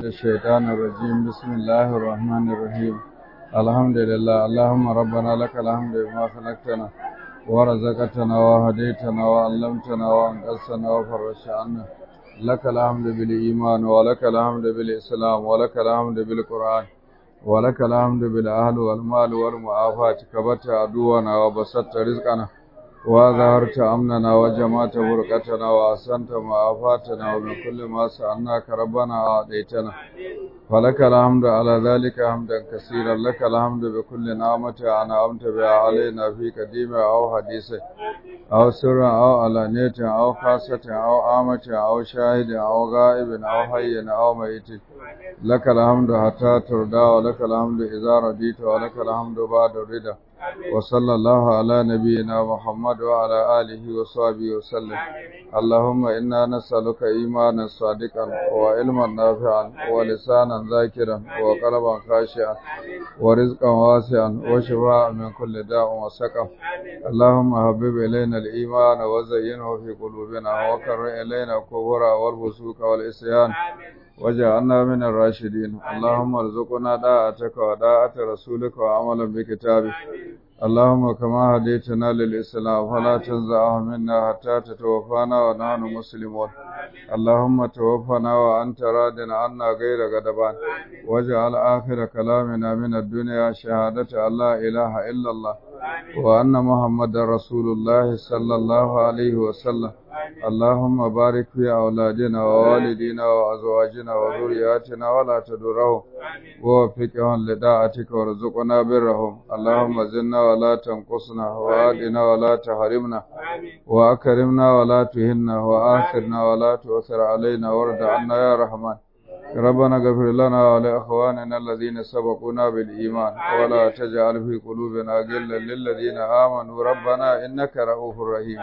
الشيطان الرجيم بسم الله الرحمن الرحيم الحمد لله اللهم ربنا لك الحمد بما خلقتنا ورزقتنا وهديتنا وعلمتنا وانقذتنا وفرجت عنا لك الحمد بالإيمان ولك الحمد بالإسلام ولك الحمد بالقرآن ولك الحمد بالأهل والمال والمعافاة كبت عدونا وبسطت رزقنا وظهرت أمننا وجمعت بركتنا وأحسنت معافاتنا ومن كل ما سألناك ربنا أعطيتنا فلك الحمد على ذلك حمدا كثيرا لك الحمد بكل نعمة أنعمت بها علينا في قديم أو حديث أو سر أو علانية أو خاصة أو عامة أو شاهد أو غائب أو حي أو ميت لك الحمد حتى ترضى ولك الحمد إذا رضيت ولك الحمد بعد الرضا وصلى الله على نبينا محمد وعلى آله وصحبه وسلم اللهم إنا نسألك إيمانا صادقا وعلما نافعا ولسانا ذاكرا وقلبا خاشعا ورزقا واسعا وشفاء من كل داء وسقم اللهم حبب إلينا الإيمان وزينه في قلوبنا وكر إلينا الكفر والفسوق والعصيان وجعلنا من الراشدين اللهم ارزقنا طاعتك وطاعة رسولك وعملا بكتابك اللهم كما هديتنا للإسلام فلا تنزعه منا حتى تتوفانا ونحن مسلمون اللهم توفنا وأنت راد عنا غير غضبان واجعل آخر كلامنا من الدنيا شهادة أن لا إله إلا الله وأن محمد رسول الله صلى الله عليه وسلم اللهم بارك في أولادنا ووالدينا وأزواجنا وذرياتنا ولا تدرهم ووفقهم لطاعتك وارزقنا برهم اللهم زدنا ولا تنقصنا وآدنا ولا تحرمنا وأكرمنا ولا تهنا وآخرنا ولا تؤثر علينا وارض عنا يا رحمن ربنا اغفر لنا ولإخواننا الذين سبقونا بالإيمان ولا تجعل في قلوبنا غلا للذين آمنوا ربنا إنك رؤوف رحيم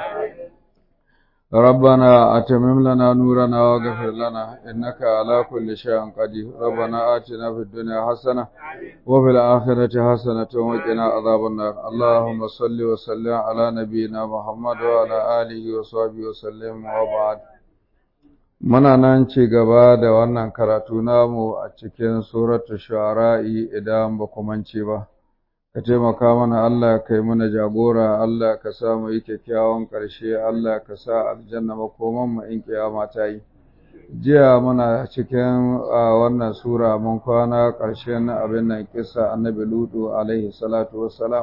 ربنا أتمم لنا نورنا واغفر لنا إنك على كل شيء قدير ربنا آتنا في الدنيا حسنة وفي الآخرة حسنة وقنا عذاب النار اللهم صل وسلم على نبينا محمد وعلى آله وصحبه وسلم وبعد Muna nan ci gaba da wannan karatu namu a cikin suratu shu'ara'i idan ba ku mance ba. Ka taimaka mana Allah ka yi mana jagora, Allah ka sa mu yi kyakkyawan ƙarshe, Allah ka sa aljanna makoman mu in kiyama ta yi. Jiya muna cikin wannan sura mun kwana ƙarshen abin nan kisa annabi Lutu alaihi salatu wassalam.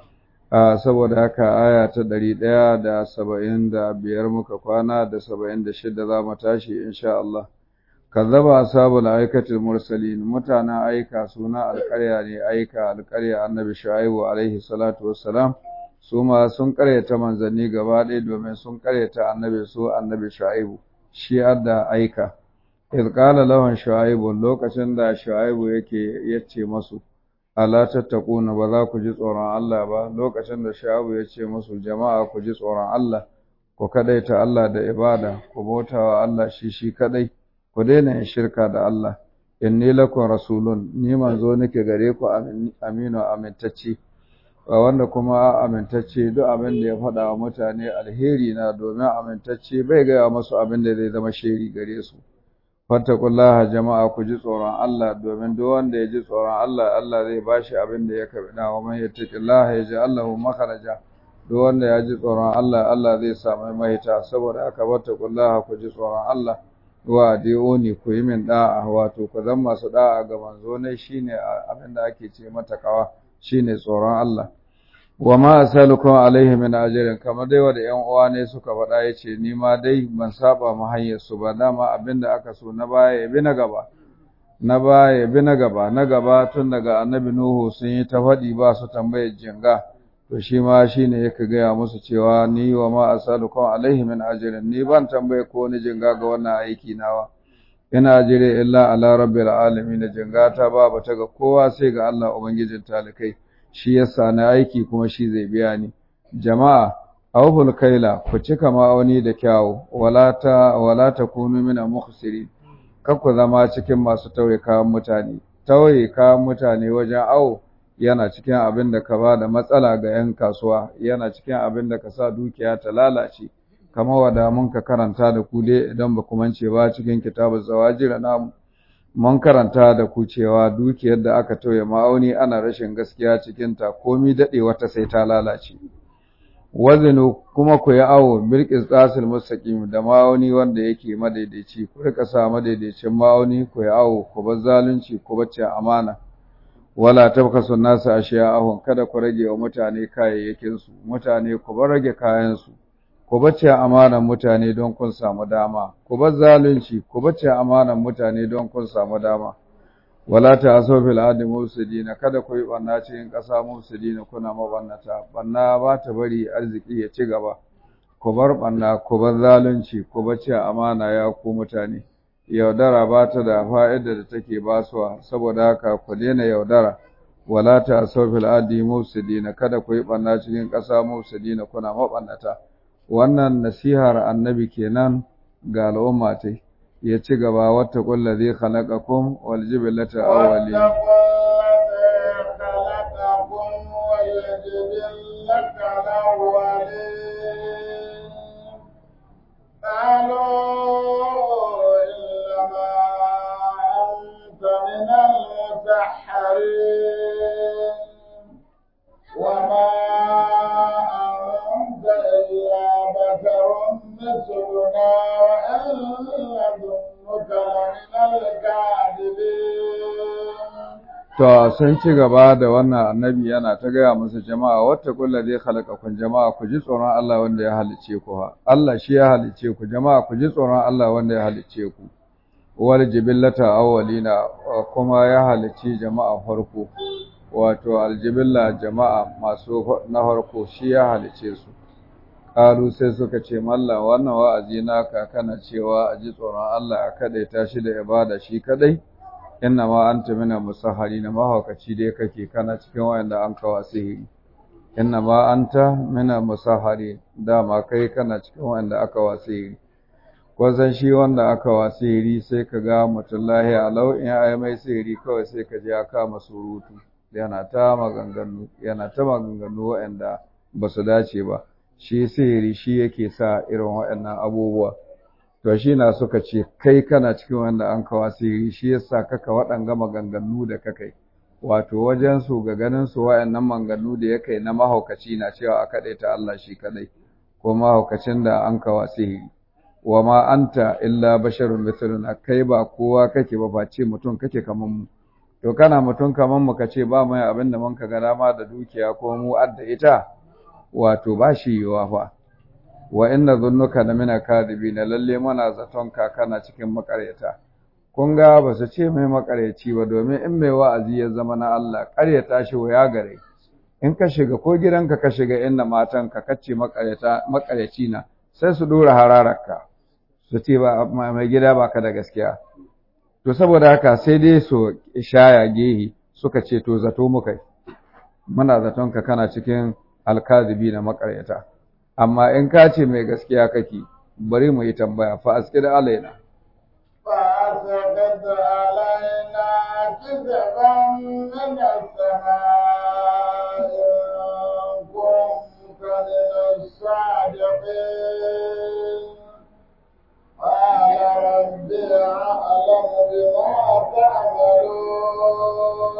saboda haka aya ta ɗari ɗaya da saba'in da biyar muka kwana da saba'in da shida za mu tashi insha Allah. Kazzaba ashabul aikatul mursalin mutanen aika suna alƙarya ne aika alƙarya annabi Shu'aibu alaihi salatu wassalam su ma sun ƙaryata manzanni gaba ɗaya domin sun ƙaryata annabi su annabi Shu'aibu shi adda aika. Iz qala lahum Shu'aibu lokacin da Shu'aibu yake yace masu ala tattaquna ba za ku ji tsoron Allah ba lokacin da Shu'aibu ya ce musu jama'a ku ji tsoron Allah ku kadaita Allah da ibada ku bautawa Allah shi shi kadai ku daina yin shirka da Allah inni lakum rasulun ni manzo nake gare ku aminu amintacce wanda kuma amintacce duk abin da ya faɗa wa mutane alheri na domin amintacce bai gaya masu abin da zai zama sheri gare su fattakullaha jama'a ku ji tsoron Allah domin duk wanda ya ji tsoron Allah Allah zai bashi abin da ya kabida wa man yattaqillaha yaj'al lahu makhraja duk wanda ya ji tsoron Allah Allah zai samu mahita saboda haka fattakullaha ku ji tsoron Allah wa adioni ku yi min da'a wato ku zan masu da'a ga manzo ne shine abin da ake ce mata kawa shine tsoron Allah wa ma asalukum alaihi min ajrin kamar dai wanda ƴan uwa ne suka faɗa yace ni ma dai ban saba mu hanyar su ba dama abinda aka so na baya ya bi na gaba na baya ya bi na gaba na gaba tun daga annabi nuhu sun yi ta faɗi ba su tambayar jinga to shi ma shine yake gaya musu cewa ni wa ma asalukum alaihi min ajrin ni ban tambaye ko ni jinga ga wannan aiki nawa ina jire illa ala rabbil alamin jinga ta ba ta ga kowa sai ga Allah ubangijin talikai shi yasa na aiki kuma shi zai biya ni jama'a awful kaila ku cika ma'auni da kyawu wala ta wala takunu min mukhsirin kar ku zama cikin masu tauye kayan mutane tauye kayan mutane wajen awo yana cikin abin da ka ba da matsala ga 'yan kasuwa yana cikin abin da ka sa dukiya ta lalace kamar wada mun ka karanta da ku dai idan ba ku mance ba cikin kitabun zawajir namu mun karanta da ku cewa dukiyar da aka tauye ma'auni ana rashin gaskiya cikinta komi daɗe wata sai ta lalace wazinu kuma ku yi awo bilkis tsasil mustaqim da ma'auni wanda yake madaidaici ku rika sa madaidaicin ma'auni ku yi awo ku bar zalunci ku bar amana wala tabkasu nasu ashiya'ahum kada ku rage wa mutane kayayyakin su mutane ku bar rage kayan su ku bace amanan mutane don kun samu dama ku bar zalunci ku bace amanan mutane don kun samu dama wala ta'asu fil ardi mufsidina kada ku yi banna cikin ƙasa mufsidina kuna mabannata banna ba ta bari arziki ya ci gaba ku bar banna ku bar zalunci ku bace amana ya ku mutane yaudara ba ta da fa'ida da take basuwa saboda haka ku daina yaudara wala ta'asu fil ardi mufsidina kada ku yi banna cikin ƙasa mufsidina kuna mabannata wannan nasihar annabi kenan ga al'umma ta ya ci gaba wata kulla zai khalaqakum wal jibilata awwali وما أنت إلا بشر مثلنا وإن نظنك لمن الكاذبين To sun ci gaba da wannan annabi yana ta gaya musu jama'a wata kulla zai halaka kun jama'a ku ji tsoron Allah wanda ya halice ku ha Allah shi ya halice ku jama'a ku ji tsoron Allah wanda ya halice ku wal jibillata awwalina kuma ya halici jama'a farko wato aljibilla jama'a masu na farko shi ya halice su Kalu sai suka ce mallan wannan wa'azi naka kana cewa a ji tsoron Allah a kadaita shi da ibada shi kadai inna ma anta mina musahharina mahaukaci dai kake kana cikin wayanda an kawo sihiri inna ma anta mina musahhari dama kai kana cikin wayanda aka wa sihiri ko san shi wanda aka wa sihiri sai ka ga mutum lahiya lau in ai mai sihiri kawai sai ka je ya kama surutu yana ta maganganu yana ta maganganu wayanda ba su dace ba shi sihiri shi yake sa irin waɗannan abubuwa to shi na suka ce kai kana cikin wanda an kawo sihiri shi yasa kaka waɗanga maganganu da kakai wato wajen su ga ganin su waɗannan maganganu da ya kai na mahaukaci na cewa a kaɗai ta Allah shi kaɗai ko mahaukacin da an kawo sihiri wa ma anta illa basharun mithluna kai ba kowa kake ba face mutum kake kaman mu to kana mutum kaman mu kace ba mai abin da mun ka ga dama da dukiya ko mu adda ita wato ba shi yiwa fa wa inna dhunnuka la mina kadibina lalle mana zaton ka kana cikin makaryata kun ga ba su ce mai makaryaci ba domin in mai wa'azi ya zama na Allah karyata shi waya gare in ka shiga ko gidanka ka shiga inda matan ka kace makaryata makaryaci na sai su dora hararka su ce ba mai gida baka da gaskiya to saboda haka sai dai su ishaya gehi suka ce to zato muka muna zaton ka kana cikin alkazibi na makaryata amma in ka ce mai gaskiya kake bari mu yi tambaya fa askid alaina فأسقط علينا كسفا من السماء إن كنت من الصادقين قال ربي أعلم بما تعملون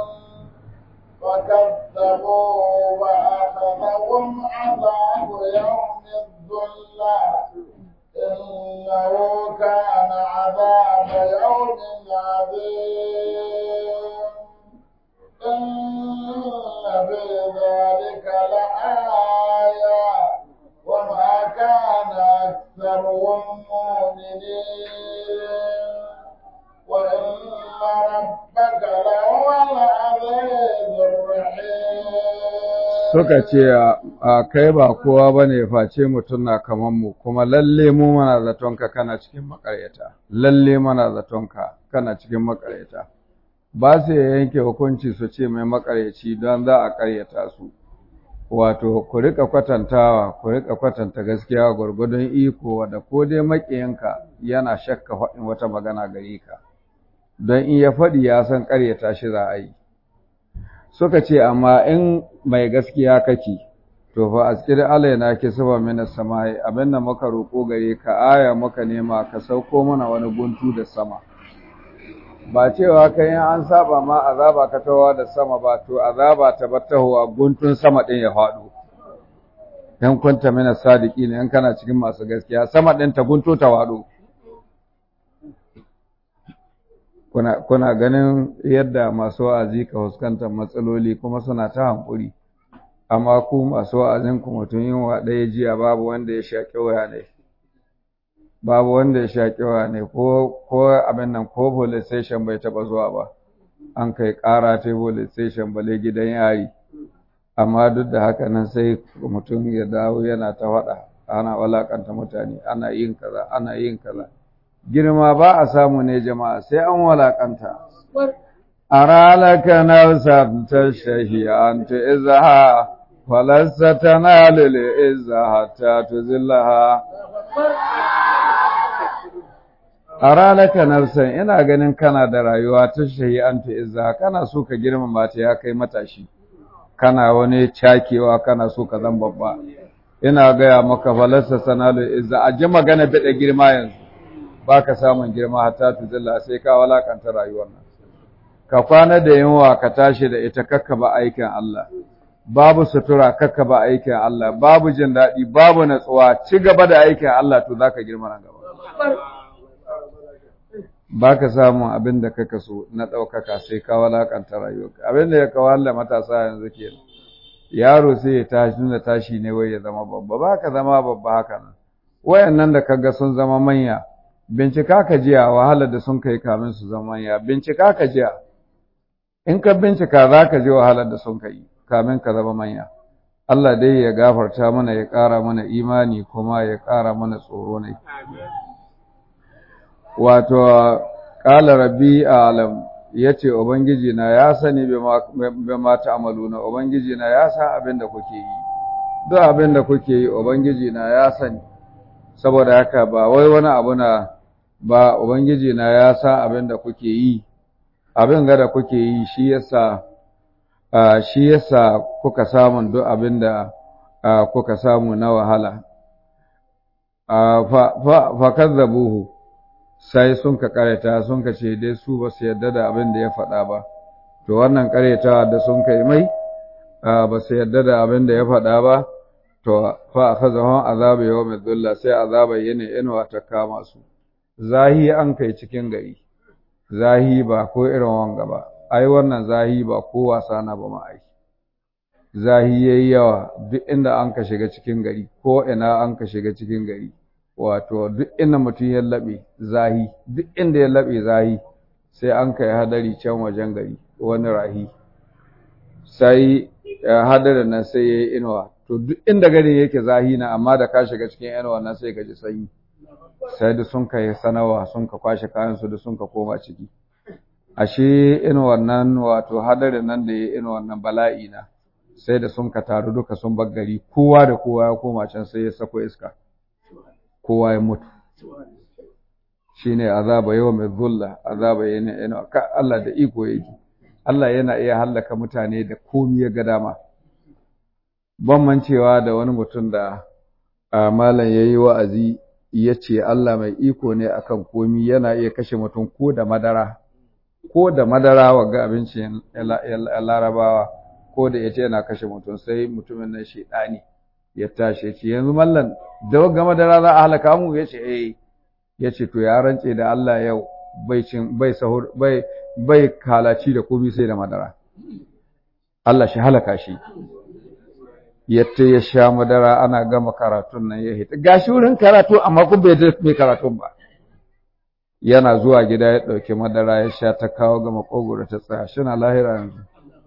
فكذبوا وأخذهم عذاب يوم الظلة إنه كان عذاب يوم عظيم إن في ذلك لآية وما كان أكثرهم مؤمنين وإن ربك لهو العزيز الرحيم suka ce a kai ba kowa bane face mutum na kaman mu kuma lalle mu mana zatonka kana cikin makaryata lalle mana zatonka kana cikin makaryata ba su yanke hukunci su ce mai makaryaci don za a karyata su wato ku rika kwatantawa ku rika kwatanta gaskiya gwargwadon iko da ko dai makiyanka yana shakka faɗin wata magana gare ka don in ya faɗi ya san karyata shi za a yi suka ce amma in mai gaskiya kake to fa askir alaina ki saba mina samai abinda muka roko gare ka aya muka nema ka sauko mana wani guntu da sama ba cewa kai in an saba ma azaba ka tawa da sama ba to azaba ta battahuwa guntun sama din ya faɗo dan kwanta mana sadiki ne in kana cikin masu gaskiya sama din ta gunto ta faɗo kuna kuna ganin yadda masu wa'azi ka fuskantar matsaloli kuma suna ta hankuri amma ku masu wa'azin ku mutum yin wa ɗaya jiya babu wanda ya shaƙi waya ne babu wanda ya shaƙi waya ne ko ko abin nan ko police station bai taɓa zuwa ba an kai ƙara ta police station bale gidan yari amma duk da haka nan sai mutum ya dawo yana ta faɗa ana walakanta mutane ana yin kaza ana yin kaza girma ba a samu ne jama'a sai an walakanta aralaka nafsan tashahi an tu'izha falasta tanalu li'izza hatta tuzillaha aralaka nafsan ina ganin kana da rayuwa tashahi an tu'izha kana so ka girmama ta ya kai matashi kana wani cakewa kana so ka zan babba ina gaya maka falasta tanalu izza a ji magana bada girma yanzu baka samun girma hatta tuzilla sai ka walakanta rayuwar nan ka kwana da yunwa ka tashi da ita kakka ba aikin Allah babu sutura kakka ba aikin Allah babu jin daɗi babu natsuwa ci gaba da aikin Allah to zaka girma nan gaba baka samun abin da kaka so na ɗaukaka sai ka walakanta rayuwarka abin da ya kawalla matasa yanzu kenan yaro sai ya tashi da tashi ne wai ya zama babba baka zama babba haka nan wayannan da kaga sun zama manya bincika ka jiya wahalar da sun kai kamin su zama ya bincika ka jiya in ka bincika za ka ji wahalar da sun kai kamin ka zama manya Allah dai ya gafarta mana ya ƙara mana imani kuma ya ƙara mana tsoro ne wato ƙala rabbi alam ya ce ubangiji na ya sani bai mata amaluna ubangiji na ya san abin da kuke yi duk abin da kuke yi ubangiji na ya sani saboda haka ba wai wani abu na ba ubangiji na ya sa abin da kuke yi abin ga da kuke yi shi yasa shi yasa kuka samu duk abin da kuka samu na wahala fa kazzabuhu sai sun ka kareta sun ka ce dai su ba su yarda da abin da ya faɗa ba to wannan karetawa da sun kai mai ba su yarda da abin da ya faɗa ba to fa akhazahum azabu yawmid dhulla sai azaba yene inuwa ta kama su zahi an kai cikin gari zahi ba ko irin wanga ba ai wannan zahi ba ko wasa na ba ma ai zahi yayi yawa duk inda an ka shiga cikin gari ko ina an ka shiga cikin gari wato duk inda mutum ya labe zahi duk inda ya labe zahi sai an kai hadari can wajen gari wani rahi sai hadarin nan sai yayi inuwa to duk inda gari yake zahina amma da ka shiga cikin yan wannan sai ka ji sanyi sai da sun kai sanawa sun ka kwashe kayan su da sun ka koma ciki ashe in wannan wato hadarin nan da ya in wannan bala'i na sai da sun ka taru duka sun bar gari kowa da kowa ya koma can sai ya sako iska kowa ya mutu shine azaba yawmil dhulla azaba yana yana Allah da iko yake Allah yana iya hallaka mutane da komai ya ga dama ban mancewa da wani mutum da malam ya yi wa'azi ya ce Allah mai iko ne akan komi yana iya kashe mutum ko da madara ko da madara ga abincin larabawa ko da ya ce yana kashe mutum sai mutumin nan shaidani ya tashi ce yanzu mallan da wagga madara za a halaka mu ya ce eh ya ce to ya rance da Allah yau bai cin bai sahur bai bai kalaci da komi sai da madara Allah shi halaka shi yadda ya sha madara ana gama karatun nan ya hita gashi wurin karatu amma kun bai da mai karatun ba yana zuwa gida ya ɗauki madara ya sha ta kawo ga makogoro ta tsaya shi na lahira yanzu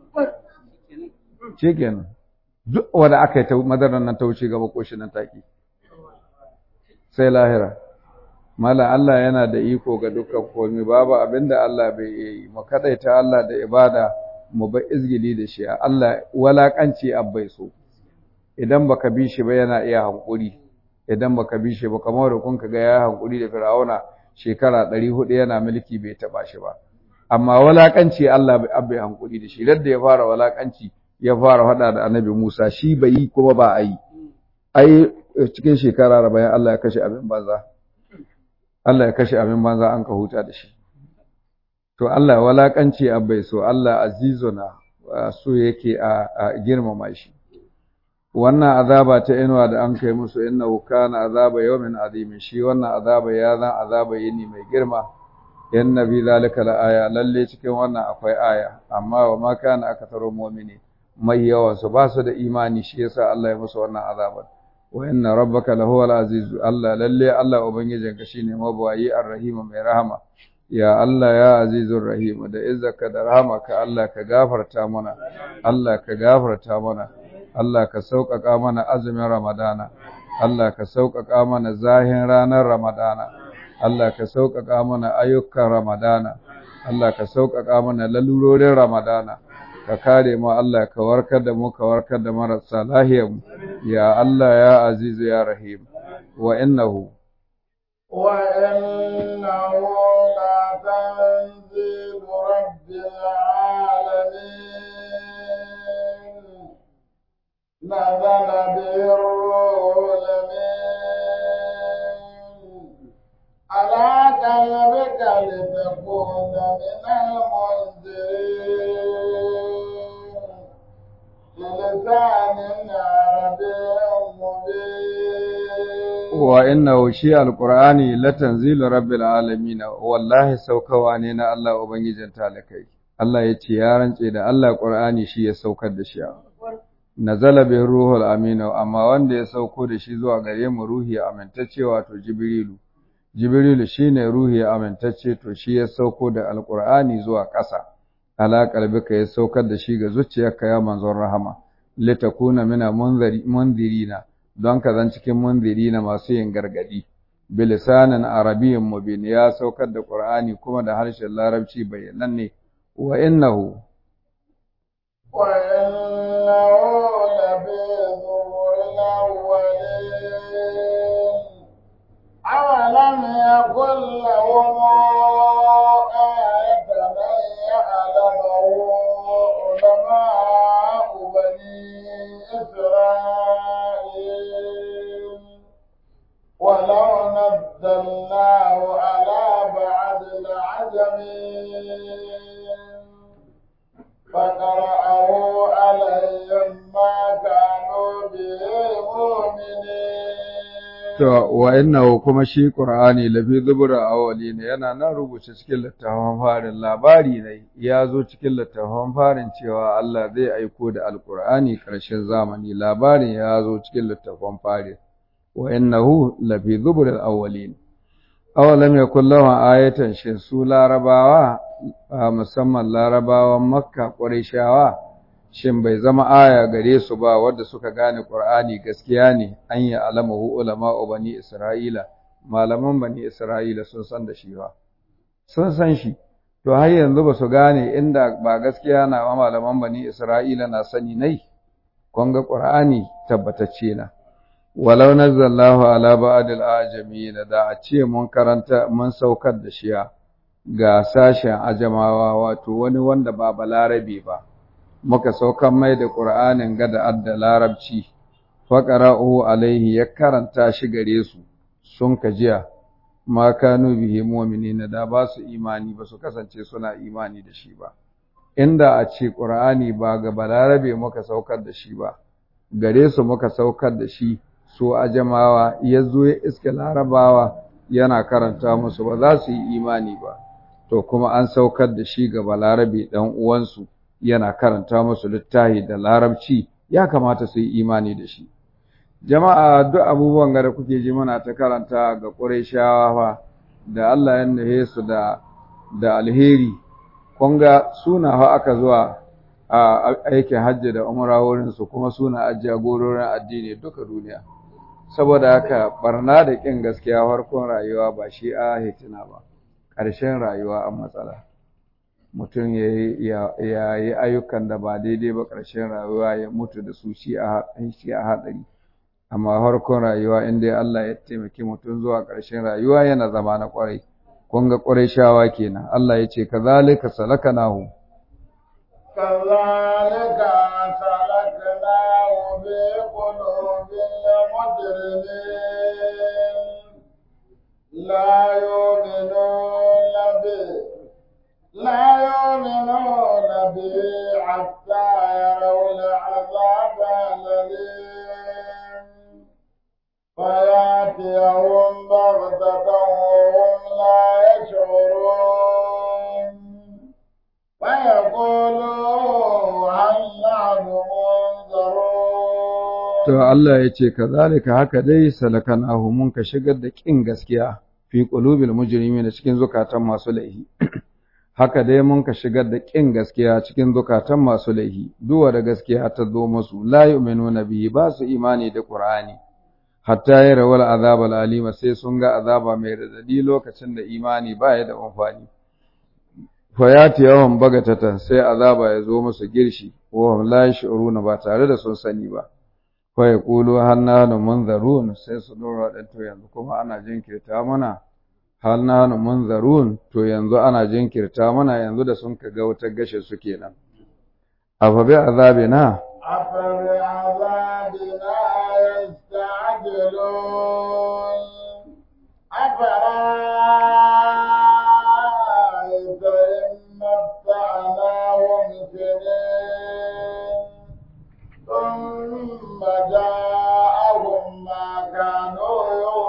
shi kenan duk wanda aka yi ta madarar nan ta wuce ga makoshi nan take sai lahira mala Allah yana da iko ga dukkan komai babu abinda Allah bai yi mu kadaita Allah da ibada mu ba izgili da shi Allah walakanci abbai so idan baka bi shi ba yana iya hankuri idan baka bi shi ba kamar da kun ga ya hankuri da Fir'auna shekara 400 yana mulki bai taba shi ba amma walakanci Allah bai abbe hankuri da shi radda ya fara walakanci ya fara hada da Annabi Musa shi bai yi kuma ba a yi ai cikin shekara 40 Allah ya kashe abin banza Allah ya kashe abin banza an ka huta da shi to Allah walakanci abai so Allah azizuna so yake a girmama shi wannan azaba ta inuwa da an kai musu innahu kana azaba yawmin azim shi wannan azaba ya zan azaba yini mai girma yan nabi zalika la aya lalle cikin wannan akwai aya amma wa ma kana akatharu mu'mini mai yawan su ba su da imani shi yasa Allah ya musu wannan azabar wa inna rabbaka lahuwal aziz Allah lalle Allah ubangijinka shine mabawayi arrahim mai rahama ya Allah ya azizur rahim da izzaka da rahamaka Allah ka gafarta mana Allah ka gafarta mana Allah ka sauƙaƙa mana azumin Ramadana Allah ka sauƙaƙa mana zahin ranar Ramadana Allah ka sauƙaƙa mana ayyukan Ramadana Allah ka sauƙaƙa mana lalurorin Ramadana ka kare mu Allah ka warkar da mu ka warkar da marasa lahiyar mu ya Allah ya azizu ya rahim wa innahu وإنه لتنزيل رب العالمين نزل به الروح الأمين على قلبك لتكون من المنذرين بلسان عربي مبين wa innahu shi alqur'ani latanzilu rabbil alamin wallahi saukawa ne na Allah ubangijin talakai Allah ya ce ya rance da Allah qur'ani shi ya saukar da shi nazala bi ruhul amin amma wanda ya sauko da shi zuwa gare mu ruhi amintacce wato jibrilu jibrilu shine ruhi amintacce to shi ya sauko da alqur'ani zuwa ƙasa ala qalbika ya saukar da shi ga zuciyarka ya manzon rahama litakuna mina munziri munzirina don ka zan cikin munziri na masu yin gargadi bilisanin arabiyyin mubin ya saukar da qur'ani kuma da harshen larabci bayyananne wa innahu وإنه لفي زبر الأولين أولم يكن لهم آية أن يعلمه علماء بني إسرائيل ولو نزلناه على بعض العجمين فقرأه عليهم ما كانوا به مؤمنين to wa innahu kuma shi qur'ani lafi zubura awwalina yana nan rubuce cikin littafin farin labari ne ya zo cikin littafin farin cewa Allah zai aiko da alqur'ani karshen zamani labarin ya zo cikin littafin farin wa innahu lafi zubura awwalin awalam yakul lahu ayatan shin su larabawa musamman larabawan makka qurayshawa shin bai zama aya gare su ba wadda suka gane Qur'ani gaskiya ne an yi alamahu ulama bani Isra'ila malaman bani Isra'ila sun san da shi ba sun san shi to har yanzu ba su gane inda ba gaskiya na ba malaman bani Isra'ila na sani nai kun ga Qur'ani tabbatacce na walau nazzalnahu ala ba'd al-ajamin da a ce mun karanta mun saukar da shi ga sashen ajamawa wato wani wanda ba balarabe ba muka saukan mai da ƙur'anin gada adda larabci faƙara'u alaihi ya karanta shi gare su sun kajiya ma kanu bihi mu'minina da ba su imani ba su kasance suna imani da shi ba inda a ce ƙur'ani ba ga balarabe muka saukar da shi ba gare su muka saukar da shi su ajamawa ya zo ya iske larabawa yana karanta musu ba za su yi imani ba to kuma an saukar da shi ga balarabe ɗan uwansu yana karanta musu littafi da larabci ya kamata su yi imani da shi jama'a duk abubuwan da kuke ji muna ta karanta ga Qurayshawa fa da Allah ya nahe su da da alheri kun ga suna fa aka zuwa a aikin hajji da umra wurin su kuma suna ajiya gororin addini duka duniya saboda haka barna da kin gaskiya farkon rayuwa ba shi a hitina ba ƙarshen rayuwa an matsala mutum ya yi ayyukan da ba daidai ba ƙarshen rayuwa ya mutu da su shi a haɗari amma harkon rayuwa inda Allah ya taimaki mutum zuwa ƙarshen rayuwa yana zama na ƙwarai kun ga ƙwarai shawa kenan Allah ya ce ka zalika salaka nahu كذلك سلكناه في قلوب المجرمين لا يؤمنون به لا يؤمنون به حتى يروا العذاب الأليم فيأتيهم بغتة وهم لا يشعرون فيقولوا هل نحن To منظرون Allah ya ce, Kazalika haka dai salakan mun ka shigar da ƙin gaskiya fi ƙulubil mujrimi da cikin zukatan masu laihi. Haka dai mun ka shigar da ƙin gaskiya cikin zukatan masu laihi, duwa da gaskiya ta zo musu, la yu'minuna bihi ba su imani da Qur'ani. Hatta ya rawar azabal alima sai sun ga azaba mai radadi lokacin da imani ba ya da amfani. Fayati yawan bagatatan sai azaba ya zo musu girshi, wa hum la yash'uruna ba tare da sun sani ba. Fai ƙulu hannanu munzarun sai su dora da to yanzu kuma ana jinkirta mana hannanu munzarun to yanzu ana jinkirta mana yanzu da sun ka ga wutar gashe su kenan afa bi azabina أفبعذابنا يستعجلون أفرأيت إن متعناهم سنين ثم جاءهم ما كانوا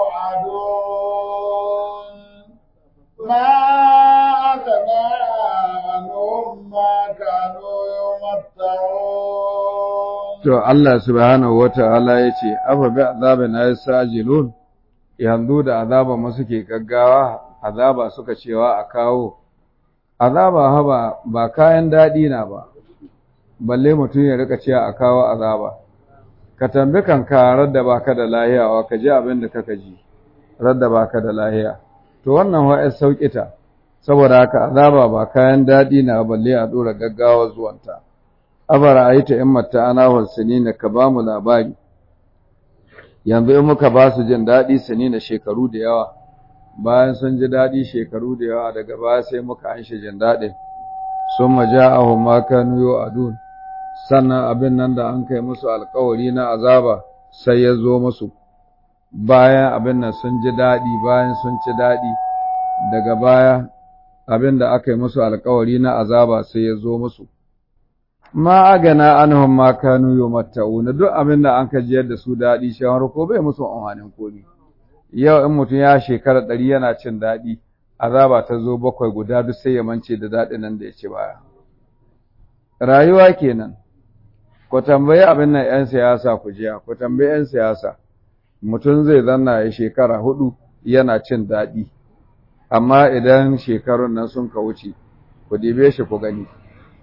يوعدون ما أغنى عنهم ما كانوا يمتعون to Allah subhanahu wata'ala ya ce afa bi azabina yasajilun yanzu da azaba mu suke gaggawa azaba suka cewa a kawo azaba haba ba kayan daɗi na ba balle mutum ya rika cewa a kawo azaba ka tambi kanka radda baka da lahiya wa ka ji abin da kaka ji radda baka da lahiya to wannan wa ai sauƙita saboda haka azaba ba kayan daɗi na balle a dora gaggawa zuwanta abara aita in matta ana na ka ba mu labari yanzu in muka ba su jin daɗi sinina shekaru da yawa bayan sun ji daɗi shekaru da yawa daga baya sai muka an shi jin daɗin sun maja'ahum ma kanu yu'adun sannan abin nan da an kai musu alkawari na azaba sai ya zo musu bayan abin nan sun ji daɗi bayan sun ci daɗi daga baya abin da aka yi musu alkawari na azaba sai ya zo musu ma agana anhum ma kanu yumatta'una duk abin da an ka jiyar da su daɗi shawar ko bai musu amfanin komi yau in mutum ya shekara ɗari yana cin daɗi azaba ta zo bakwai guda duk sai ya mance da daɗin nan da ya ci baya rayuwa kenan ku tambayi abin nan 'yan siyasa ku jiya ku tambayi 'yan siyasa mutum zai zanna ya shekara hudu yana cin daɗi amma idan shekarun nan sun ka wuce ku dibe shi ku gani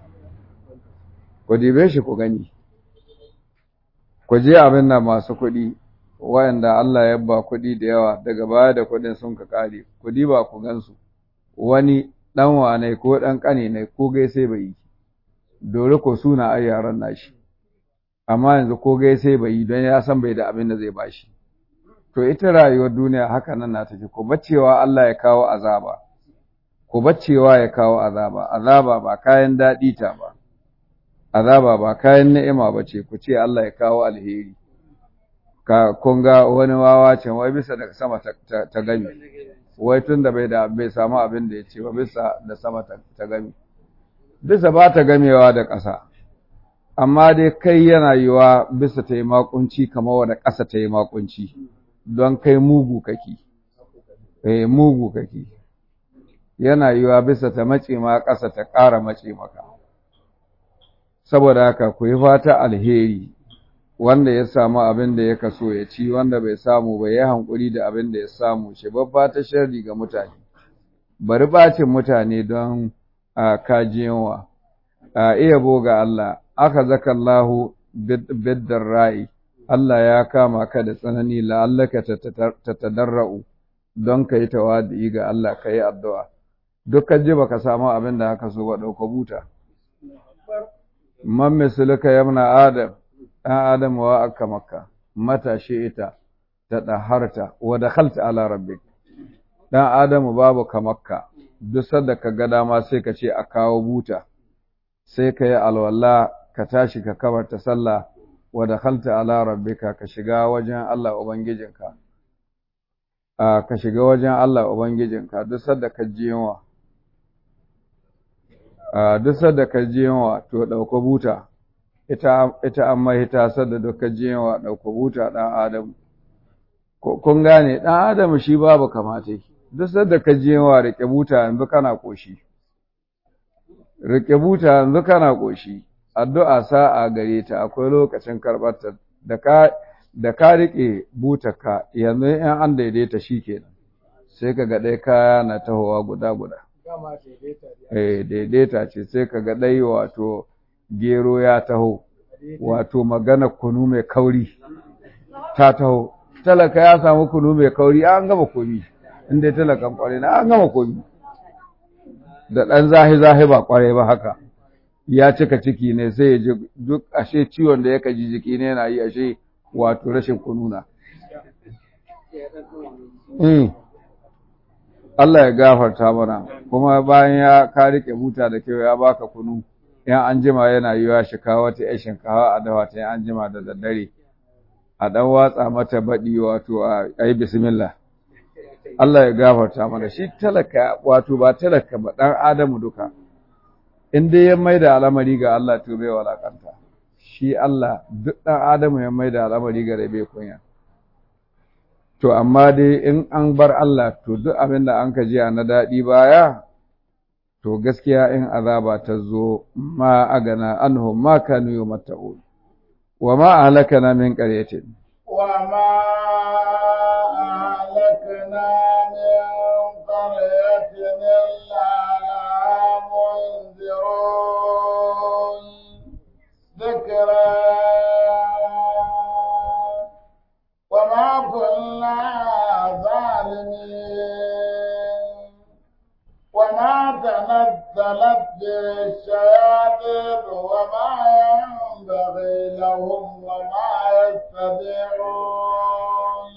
ku dibe shi ku gani ku je abin nan masu kuɗi wayanda Allah ya ba kuɗi da yawa daga baya da kuɗin sun ka ƙare ku diba ku gansu wani ɗan wane ko ɗan ƙane ne ko gaisai bai yi dole ko suna ai yaran nashi amma yanzu ko gaisai bai yi don ya san bai da abin da zai bashi to ita rayuwar duniya haka nan na tafi ko baccewa Allah ya kawo azaba ko baccewa ya kawo azaba azaba ba kayan daɗi ta ba azaba ba kayan ni'ima ba ce ku ce Allah ya kawo alheri ka kun ga wani wawa can wai bisa daga sama ta, ta, ta gami wai tun da bai da bai samu abin da ya ce ba bisa da sama ta, ta gami bisa ba ta gamewa da ƙasa amma dai kai yana yiwa bisa ta yi makunci kamar wadda ƙasa ta yi makunci don kai mugu kake eh mugu kake yana yiwa bisa ta mace ma ƙasa ta ƙara mace maka saboda haka ku yi fata alheri wanda ya samu abin da ya kaso ya ci wanda bai samu ba ya hankuri da abin da ya samu shi babba ta sharri ga mutane bari bacin mutane don a kajiyanwa a iya boga Allah aka zaka Allahu biddar ra'i Allah ya kama ka da tsanani la'allaka ta tadarra'u don ka yi tawadi ga Allah ka yi addu'a dukkan ji baka samu abin da haka so ba ɗauka buta man misalika yamna adam ɗan adam wa aka maka matashi ita ta ɗaharta wa dakhalta ala rabbik ɗan adamu babu kamakka duk sanda ka ga dama sai ka ce a kawo buta sai ka yi alwala ka tashi ka kabarta sallah wa dakhalta ala rabbika ka shiga wajen Allah ubangijinka a ka shiga wajen Allah ubangijinka duk sanda ka ji yunwa duk sadda ka ji yawa to ɗauka buta ita ita an mahita sadda duk ka ji yawa ɗauka buta ɗan adam kun gane ɗan adam shi babu kamata duk sadda ka ji yawa riƙe buta yanzu kana ƙoshi riƙe buta yanzu kana ƙoshi addu'a sa'a gare ta akwai lokacin karɓarta da ka da ka riƙe butarka yanzu in an daidaita shi kenan sai ka ga ɗaya kaya na tahowa guda guda eh daidaita ce sai ka ga ɗai wato gero ya taho wato magana kunu mai kauri ta taho talaka ya samu kunu mai kauri an gama komi inda talakan kwarai na an gama komi da ɗan zahi-zahi ba kwarai ba haka ya cika ciki ne sai ya ji duk ashe ciwon da ya ji jiki ne yana yi ashe wato rashin kununa. Allah ya gafarta mana kuma bayan ya ka rike buta da kyau ya baka kunu yan an jima yana yiwa shi kawo wata yan shinkawa a dawa ta an jima da daddare a dan watsa mata baɗi wato a yi bismillah Allah ya gafarta mana shi talaka wato ba talaka ba dan adamu duka in dai ya maida al'amari ga Allah to bai walakanta shi Allah duk ɗan Adamu ya mai da al'amari gare bai kunya. To, amma dai in an bar Allah to duk abin da an ka jiya na daɗi baya, to gaskiya in azaba ta zo ma agana anhum ma kanu yi mata'un. Wa ma a halaka na min ƙaryatin. Wa ma a halaka na min ƙaryatin illa na munzirun. ذكرى وما كنا ظالمين وما تنزلت بالشياطين وما ينبغي لهم وما يستطيعون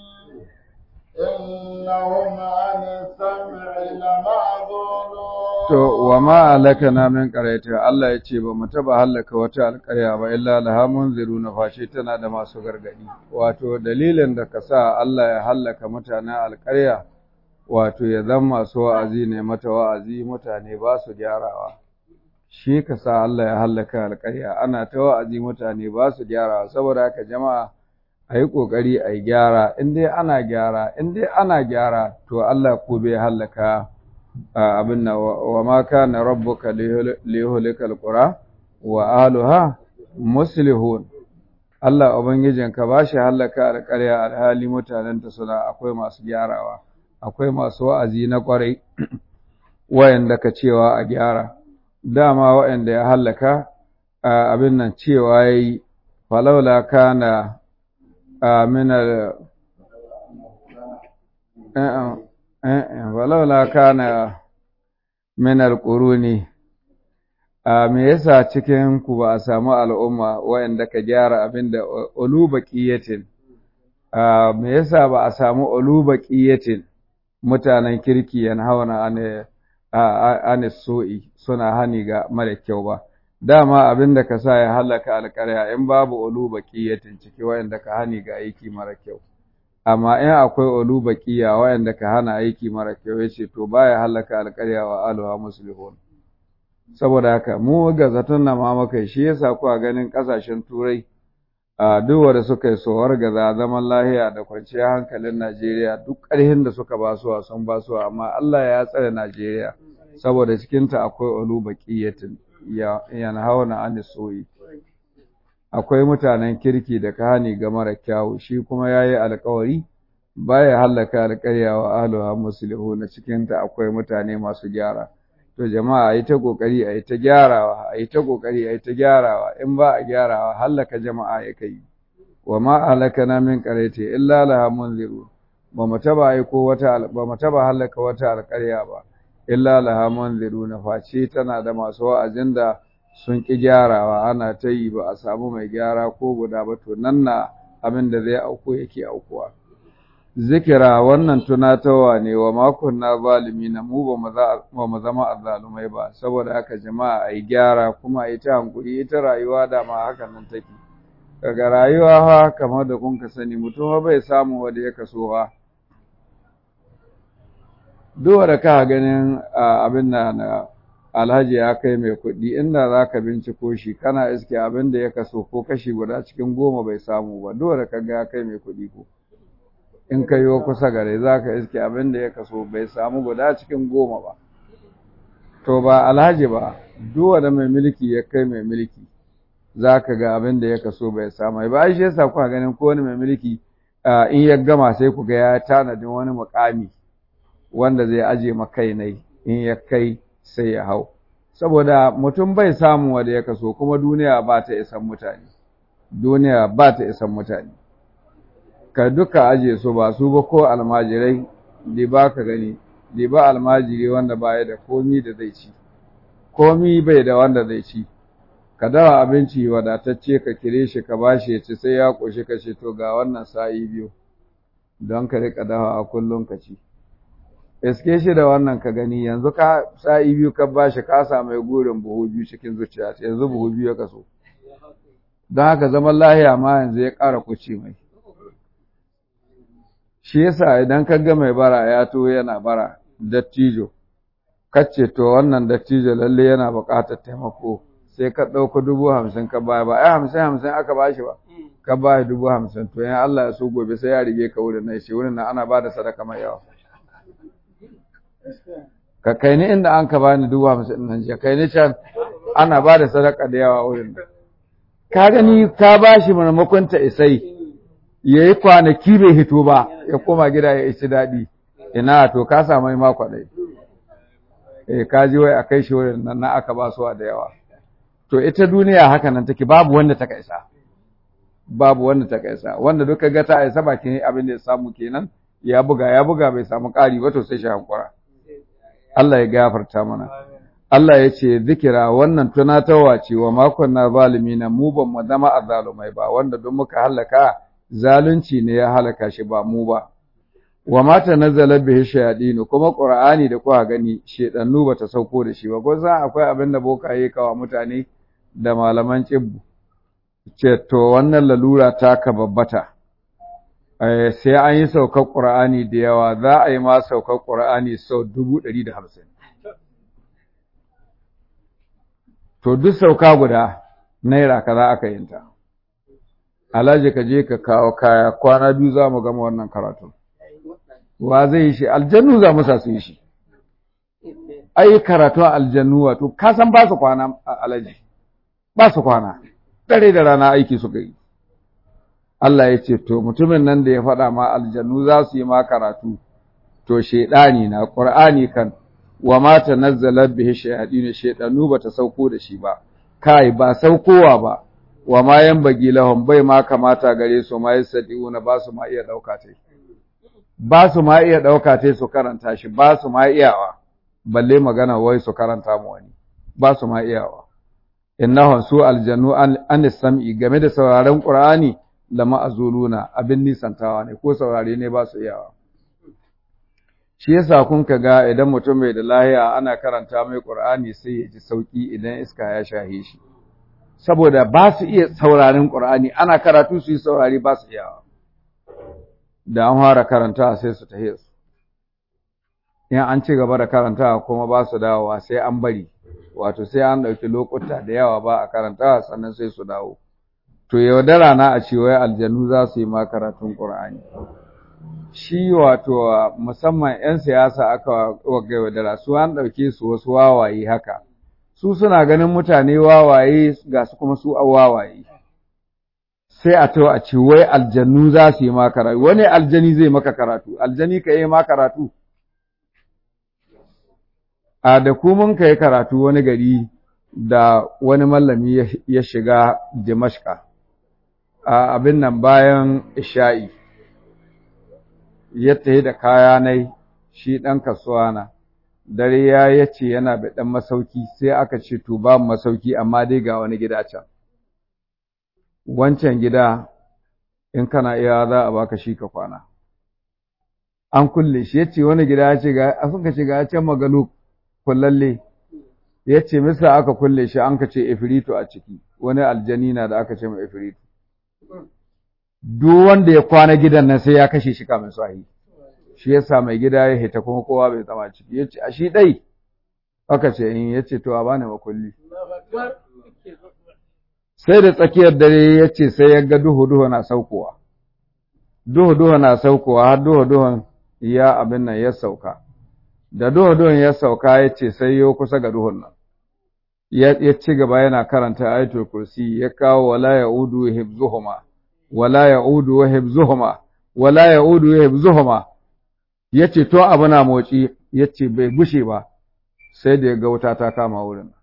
إنهم عن السمع لمعذورون To, wa ma halakana min ƙaraita, Allah ya ce ba mu taɓa hallaka wata alƙarya ba, illa laha munziru na fashe tana da masu gargaɗi. Wato, dalilin da ka sa Allah ya hallaka mutanen alƙarya, wato, ya zama masu wa'azi ne mata wa'azi mutane ba su gyarawa. Shi ka sa Allah ya hallaka alƙarya, ana ta wa'azi mutane ba su gyarawa, saboda haka jama'a a yi ƙoƙari a yi gyara, in dai ana gyara, in dai ana gyara, to Allah ko bai hallaka abin nan wa ma kana rabbuka liyuhlikal qura wa ahluha muslihun Allah ubangijinka ba shi halaka alƙarya alhali mutanenta suna akwai masu gyarawa akwai masu wa'azi na ƙwarai wayanda ka cewa a gyara dama wayanda ya halaka abin nan cewa yayi falawla kana min al walaula kana min alquruni a me yasa cikin ku ba a samu al'umma wayanda ka gyara abinda ulubaqiyatin a me yasa ba a samu ulubaqiyatin mutanen kirki yan hawana ane ane so'i suna hani ga mara kyau ba dama abinda ka sa ya halaka alƙarya in babu ulubaqiyatin ciki wayanda ka hani ga aiki mara kyau amma in akwai ulu baqiya wayanda ka hana aiki mara kyau yace to baya halaka alƙarya wa alwa muslihun saboda haka mu ga zaton na ma maka shi yasa ku a ganin kasashen turai a duk wanda suka yi sowar ga zaman lahiya da kwanciyar hankalin Najeriya duk ƙarhin da suka basuwa sun basuwa amma Allah ya tsare Najeriya saboda cikin ta akwai ulu baqiyatin ya yana hauna anisoyi akwai mutanen kirki da kahani ga mara kyawu shi kuma yayi alƙawari baya hallaka alƙarya wa ahluha muslihuna cikin ta akwai mutane masu gyara to jama'a ayi ta kokari ayi ta gyarawa ayi ta kokari ayi ta gyarawa in ba a gyarawa hallaka jama'a ya kai wa ma halakana min qarati illa laha munziru ba mu taba aiko wata ba mu taba hallaka wata alƙarya ba illa laha munziruna face tana da masu wa'azin da sun ƙi gyarawa ana ta yi ba a samu mai gyara ko guda ba to nan na abin da zai auku yake aukuwa zikira wannan tunatawa ne wa makon na zalimi na mu ba mu zama azzalumai ba saboda haka jama'a a yi gyara kuma a yi ta hankuri ita rayuwa da ma haka nan take daga rayuwa ha kamar da kun ka sani mutum bai samu wanda ya kaso ha duk da ka ganin abin na alhaji ya kai mai kuɗi inda za ka binciko shi kana iske abin da ya kaso ko kashi guda cikin goma bai samu ba dole ka ga ya kai mai kuɗi ko in ka yi kusa gare za ka iske abin da ya kaso bai samu guda cikin goma ba to ba alhaji ba duwa da mai mulki ya kai mai mulki za ka ga abin da ya kaso bai samu ba shi yasa kuka ganin ko wani mai mulki in ya gama sai ku ga ya tanadin wani mukami wanda zai aje makai nai in ya kai sai ya hau saboda mutum bai samu wanda ya kaso kuma duniya ba ta isan mutane duniya ba ta isan mutane ka duka aje su ba su ba ko almajirai da ba ka gani da ba almajiri wanda baya da komi da zai ci komi bai da wanda zai ci ka dawa abinci wadatacce ka kire shi ka bashi ya ci sai ya ƙoshi ka ce to ga wannan sa'i biyu don ka riƙa dawa a kullum ka ci iske shi da wannan ka gani yanzu ka sa'i biyu ka bashi ka samu gurin buhu biyu cikin zuciya yanzu buhu biyu ya kaso don haka zaman lahiya ma yanzu ya ƙara kuci mai shi yasa idan ka ga mai bara ya to yana bara dattijo kace to wannan dattijo lalle yana buƙatar taimako sai ka ɗauka dubu hamsin ka baya ba ai hamsin hamsin aka ba shi ba ka ba dubu hamsin to yan Allah ya so gobe sai ya rige ka wurin nan shi wurin nan ana ba da sadaka mai yawa ka kai ni inda an ka bani dubu hamsin nan je kai ni can ana ba da sadaka da yawa wurin nan ka gani ka ba shi maimakon ta isai ya yi kwanaki bai hito ba ya koma gida ya isi daɗi ina to ka samu ma kwaɗai eh ka ji wai a kai shi wurin nan na aka ba su da yawa to ita duniya haka nan take babu wanda ta kaisa babu wanda ta kaisa wanda duka ga ta aisa bakin abin da ya samu kenan ya buga ya buga bai samu ƙari ba to sai shi hankura Allah ya gafarta mana Allah ya ce zikira wannan tunatarwa ce wa makon na zalimi na mu ban mu zama azzalumai ba wanda don muka halaka zalunci ne ya halaka shi ba mu ba wa mata nazala bihi shayadin kuma qur'ani da kuka gani shedannu bata sauko da shi ba ko san akwai abin da bokaye kawa mutane da malaman cibbu ce to wannan lalura ta ka babbata sai an yi saukar qur'ani da yawa za a yi ma saukar qur'ani sau dubu ɗari da hamsin to duk sauka guda naira kaza aka yinta alhaji ka je ka kawo kaya kwana biyu za mu gama wannan karatu wa zai yi shi aljannu za mu sa su yi shi ai karatu aljannu wato ka san ba su kwana alhaji ba su kwana dare da rana aiki suka yi Allah ya ce to mutumin nan da ya faɗa ma aljannu za su yi ma karatu to shedani na qur'ani kan wa ma tanazzala bihi shayadin shedanu bata sauko da shi ba kai ba saukowa ba wa ma yanbagi lahum bai ma kamata gare su ma yasadiuna ba su ma iya dauka tai ba su ma iya dauka tai su karanta shi ba su ma iyawa balle magana wai su karanta mu wani ba su ma iyawa innahum su aljannu an sam'i game da sauraron qur'ani lama azuluna abin nisantawa ne ko saurare ne ba su iyawa shi yasa kun ka ga idan mutum mai da lahiya ana karanta mai qur'ani sai ya ji sauki idan iska ya shahe shi saboda ba su iya saurarin qur'ani ana karatu su yi saurari ba su iyawa da an fara karanta sai su tahe su in an ci gaba da karanta kuma ba su dawowa sai an bari wato sai an ɗauki lokuta da yawa ba a karanta sannan sai su dawo to yaudara na a ce wai aljanu za su yi ma karatun qur'ani shi wato musamman 'yan siyasa aka waga yaudara su an ɗauke su wasu wawaye haka su suna ganin mutane wawaye ga su kuma su a wawaye sai a to a ce wai aljannu za su yi ma karatu wani aljani zai maka karatu aljani ka yi ma karatu a da ku mun kai karatu wani gari da wani mallami ya shiga Dimashka a abin nan bayan isha'i ya tafi da kaya nai shi ɗan kasuwa na dare ya yace yana da ɗan masauki sai aka ce to ba masauki amma dai ga wani gida can wancan gida in kana iya za a baka shi ka kwana an kulle shi yace wani gida ya ce ga sun ka ce ga can magalu kullalle ya ce misa aka kulle shi an ka ce ifritu a ciki wani aljani na da aka ce mai ifritu duk wanda ya kwana gidan nan sai ya kashe shi kamin sahi shi yasa mai gida ya hita kuma kowa bai zama ciki ya ce a shi dai aka ce in yace to a bani makulli sai da tsakiyar dare yace sai ya ga duhu duhu na saukowa duhu duhu na saukowa har duhu duhun ya abin nan ya sauka da duhu duhun ya sauka yace sai yo kusa ga duhun nan ya ci gaba yana karanta ayatul kursi ya kawo wala yaudu hibzuhuma wala yaudu wa hibzuhuma wala yaudu wa hibzuhuma yace to abu na motsi yace bai gushe ba sai da ya ga wuta ta kama wurin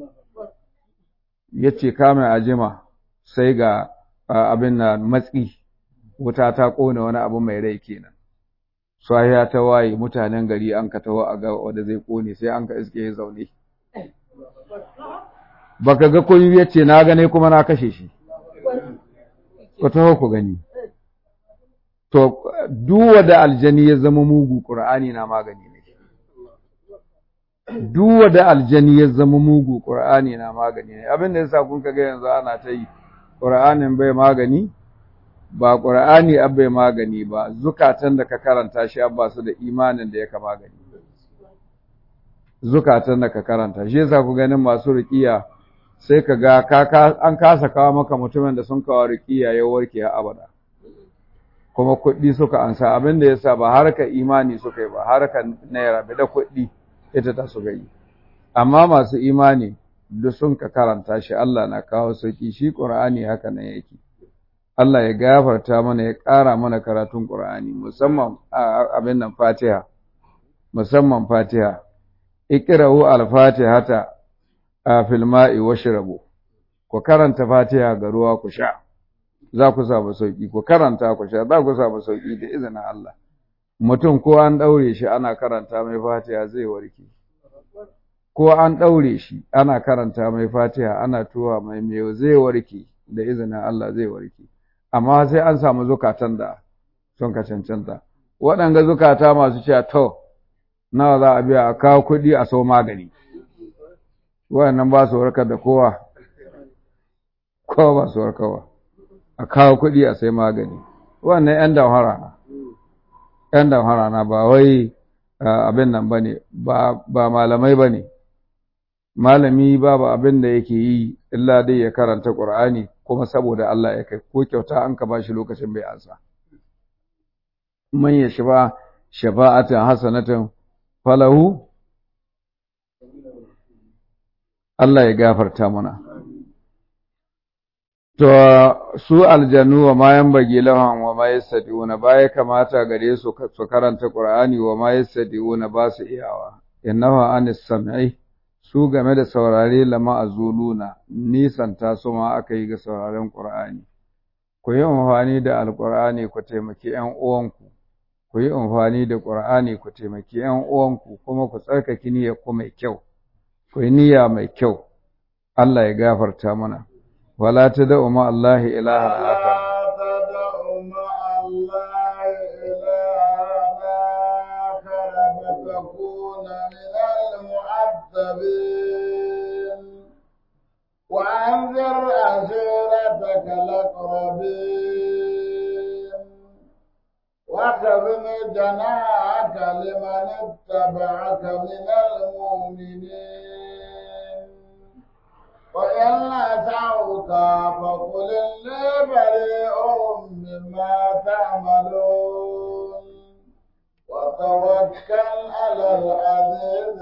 yace kama ajima sai ga abin na matsi wuta ta kone wani abu mai rai kenan sahiya ta waye mutanen gari an ka taho a ga wanda zai kone sai an ka iske ya zaune baka ga koyi yace na gane kuma na kashe shi ku taho ku gani to duwa da aljani ya zama mugu qur'ani na magani ne duwa da aljani ya zama mugu qur'ani na magani ne abin da yasa kun kaga yanzu ana ta yi qur'anin bai magani ba qur'ani bai magani ba zukatan da ka karanta shi abba su da imanin da yaka magani zukatan da ka karanta shi yasa ku ganin masu ruqiya sai ka ga an kasa kawo maka mutumin da sun kawo ruqiya ya warke a abada kuma kuɗi suka ansa abin da yasa ba harka imani suka yi ba harka naira da kuɗi ita ta suka yi amma masu imani duk sun ka karanta shi Allah na kawo sauki shi Qur'ani haka nan yake Allah ya gafarta mana ya ƙara mana karatun Qur'ani musamman abin nan Fatiha musamman Fatiha iqra'u al-fatihata fil ma'i washrabu ku karanta Fatiha ga ruwa ku sha za ku samu sauki ku karanta ku sha za ku samu sauki da izinin Allah mutum ko an daure shi ana karanta mai Fatiha zai warke ko an daure shi ana karanta mai Fatiha ana tuwa mai meyo zai warke da izinin Allah zai warke amma sai an samu zukatan da sun ka cancanta waɗanga zukata masu cewa to nawa za a biya a kawo kuɗi a sau magani waɗannan ba su warkar da kowa kowa ba su warkarwa a kawo kuɗi a sai magani wannan ‘yan damhara na ‘yan damhara na ba wai abin nan ba ne ba malamai ba ne malami babu abin da yake yi illa dai ya karanta ƙur'ani kuma saboda Allah ya kai ko kyauta an ka ba shi lokacin bai ansa man ya shiba shafa'atan hasanatan falahu Allah ya gafarta mana To, su aljanu wa mayan bagi lahan wa ma yastadi'una ba ya kamata gare su su karanta Qur'ani wa ma yastadi'una ba su iyawa. Innahu anis sam'i su game da saurare lama azuluna nisan ta su ma aka yi ga sauraren Qur'ani. Ku yi amfani da Alƙur'ani ku taimaki ‘yan uwanku, ku yi amfani da Qur'ani ku taimaki ‘yan uwanku kuma ku tsarkake niyyar ku mai kyau, ku yi niyya mai kyau. Allah ya gafarta mana. ولا تدع مع الله إلها آخر تدع مع الله إلها آخر فتكون من المعذبين وأنذر عشيرتك الأقربين واخذ جناحك لمن اتبعك من المؤمنين وإن أتعوك فقل إني بريء مما تعملون وتوكل على العزيز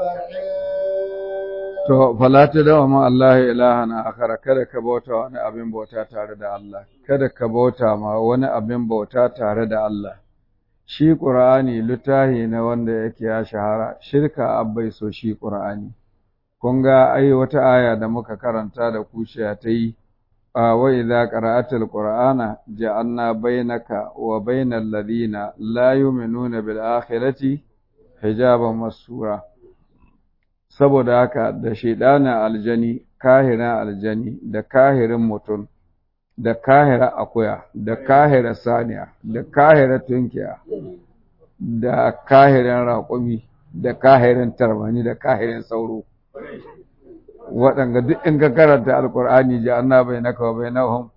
الرحيم To, falata da ma Allah ilaha na akara, kada ka bauta wani abin bauta tare da Allah, kada ka bauta ma wani abin bauta tare da Allah. Shi ƙur'ani littahi na wanda yake ya shahara, shirka abbai so shi ƙur'ani. kun ga ai wata aya da muka karanta da kushiya ta yi a wa idza qara'atal qur'ana ja'alna bainaka wa bainal ladina la yu'minuna bil akhirati hijaban masura saboda haka da shaidana aljani kahira aljani da kahirin mutum da kahira akuya da kahira saniya da kahira tunkiya da kahirin raƙumi da kahirin tarmani da kahirin sauro waɗanga duk in ka karanta alkur'ani ji anna bai naka wa bai nahum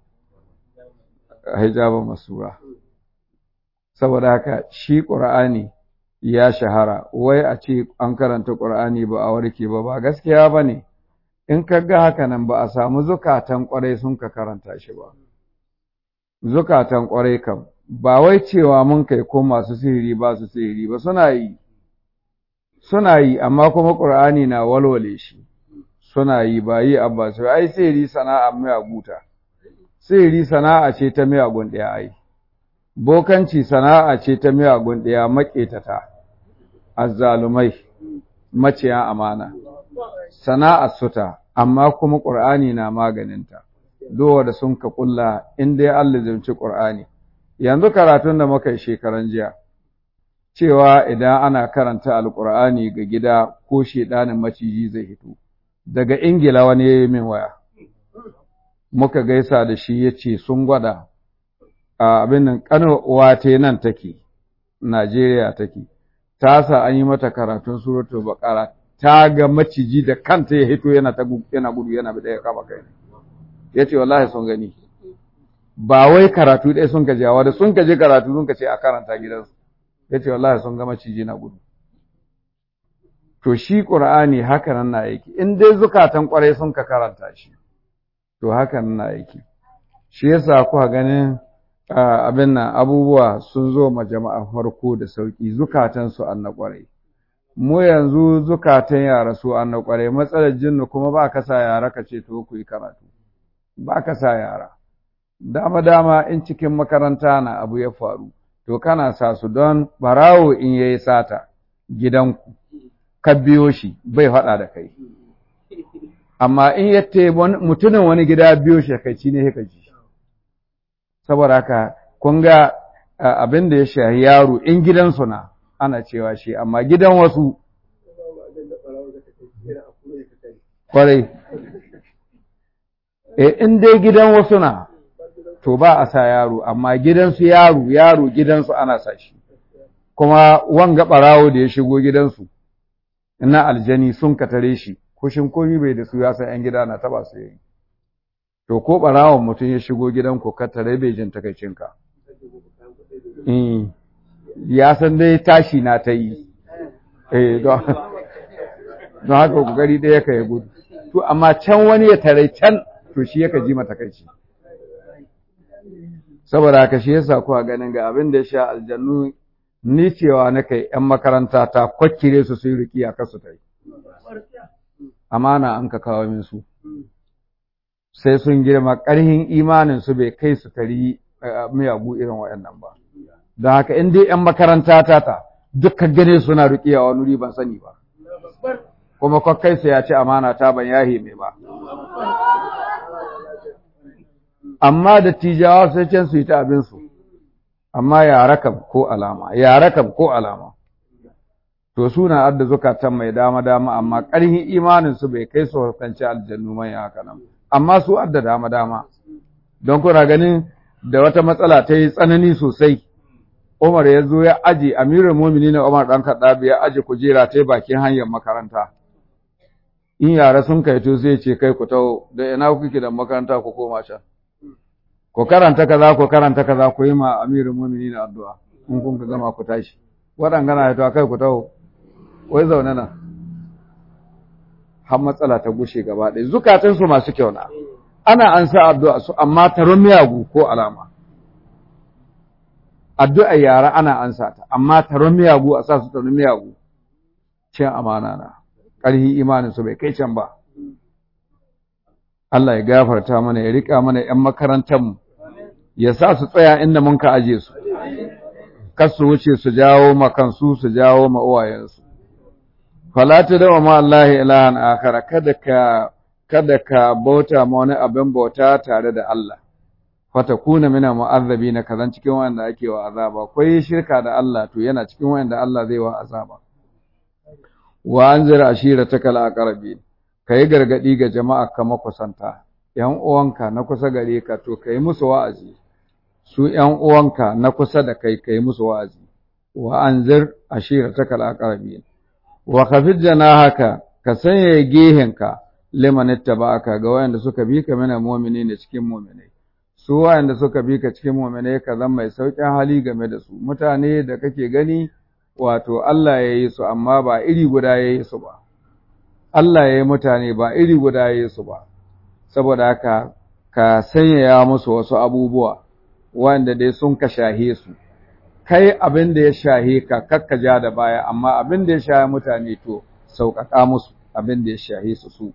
hijaba masura saboda haka shi ƙur'ani ya shahara wai a ce an karanta ƙur'ani ba a warke ba ba gaskiya ba ne in ka ga haka nan ba a samu zukatan ƙwarai sun ka karanta shi ba zukatan ƙwarai kam ba wai cewa mun kai ko masu sihiri ba su sihiri ba suna yi suna yi amma kuma ƙur'ani na walwale shi suna yi ba yi abba su ai sihiri sana'a mai abuta sihiri sana'a ce ta miyagun ɗaya ai bokanci sana'a ce ta miyagun ɗaya maƙetata azzalumai maciya amana sana'ar suta amma kuma ƙur'ani na maganinta dowa da sun ka ƙulla in dai Allah zumci ƙur'ani yanzu karatun da muka yi shekaran jiya cewa idan ana karanta alƙur'ani ga gida ko shedanin maciji zai hito daga ingila wani ya yi min waya muka gaisa da shi ya ce sun gwada abin nan ƙanar wate nan take Najeriya take ta sa an yi mata karatun suratul baqara ta ga maciji da kanta ya hito yana ta yana gudu yana bi daya kama kai yace wallahi sun gani ba wai karatu ɗaya sun kaje wa da sun kaje karatu sun kace a karanta gidansu yace wallahi sun ga maciji na gudu to shi qur'ani haka nan na yake in dai zukatan kwarai sun ka karanta shi to haka nan na yake shi yasa kuka ganin abin nan abubuwa sun zo ma jama'a farko da sauki zukatansu an na ƙwarai mu yanzu zukatan yara su an na ƙwarai matsalar jinnu kuma ba ka sa yara ka ce to ku yi karatu ba ka sa yara dama dama in cikin makaranta na abu ya faru to kana sa su don barawo in yayi sata gidanku ka biyo shi bai faɗa da kai amma in yatte mutumin wani gida biyo shi kai ci ne ka ji saboda haka kun ga abin da ya shahi yaro in gidansu na ana cewa shi amma gidan wasu kwarai e in dai gidan wasu na to ba a sa yaro amma gidansu yaro yaro gidansu ana sa shi kuma wanga barawo da ya shigo gidansu na aljani sun katare shi kushin komi bai da su ya san yan gida na taba su yi to ko ɓarawon mutum ya shigo gidanku ka tare bai jin takaicinka ya san dai tashi na ta yi don haka kokari ɗaya ka yi gudu to amma can wani ya tare can to shi yaka ji matakaici saboda haka shi yasa kuwa ganin ga abin da ya sha aljannu ni cewa na kai ‘yan makaranta ta kwakkire su su yi riki a kasu ta yi amana an ka kawo min su sai sun girma ƙarhin imanin su bai kai su tari miyagu irin waɗannan ba don haka in dai ‘yan makaranta ta ta duka gane suna riƙe a wani ban sani ba kuma kwakai su ya ce amana ta ban yahi mai ba amma da tijawa sai can su yi ta abinsu amma yara kam ko alama yara kam ko alama to suna adda zukatan mai dama dama amma ƙarhin imanin su bai kai su hukunci aljannu mai haka nan amma su adda dama dama don kuna ganin da wata matsala ta yi tsanani sosai Umar ya zo ya aje Amirul Mu'minin Umar dan Khattab ya aje kujera ta bakin hanyar makaranta in yara sun kai to sai ce kai ku taho da ina kuke da makaranta ku koma can ku karanta kaza ku karanta kaza ku yi ma Amirul Mu'minin addu'a in kun ka gama ku tashi waɗangana ya to kai ku taho wai zaune na har matsala ta gushe gaba ɗaya zukatansu masu kyau na ana an sa addu'a su amma taron miyagu ko alama addu'a yara ana an sa ta amma taron miyagu a sa su taron miyagu cin amana na ƙarhi imanin su bai kai can ba Allah ya gafarta mana ya rika mana ‘yan makarantar mu ya sa su tsaya inda mun ka aje su kar su wuce su jawo makansu su jawo ma uwayensu fala ta dawa ma Allah ilahan akhara kada ka kada ka bauta ma wani abin bauta tare da Allah fatakuna mina mu'azzabina kazan cikin wanda ake wa azaba kai shirka da Allah to yana cikin wanda Allah zai wa azaba wa anzir ashiratakal aqrabin kai gargadi ga jama'a ka makusanta yan uwanka na kusa gare ka to kai musu wa'azi su yan uwanka na kusa da kai kai musu wa'azi wa anzir ashiratakal aqrabin wa khafid janahaka ka sanya gehenka liman ittaba'aka ga wayanda suka bi ka mina mu'minina cikin mu'minai su wayanda suka bi ka cikin mu'minai ka zama mai sauƙin hali game da su mutane da kake gani wato Allah ya yi su amma ba iri guda ya yi su ba Allah ya yi mutane ba iri guda ya yi su ba saboda haka ka sanyaya musu wasu abubuwa wanda dai sun ka shahe su kai abin da ya shahe ka kakka ja da baya amma abin da ya shahe mutane to sauƙaƙa musu abin da ya shahe su su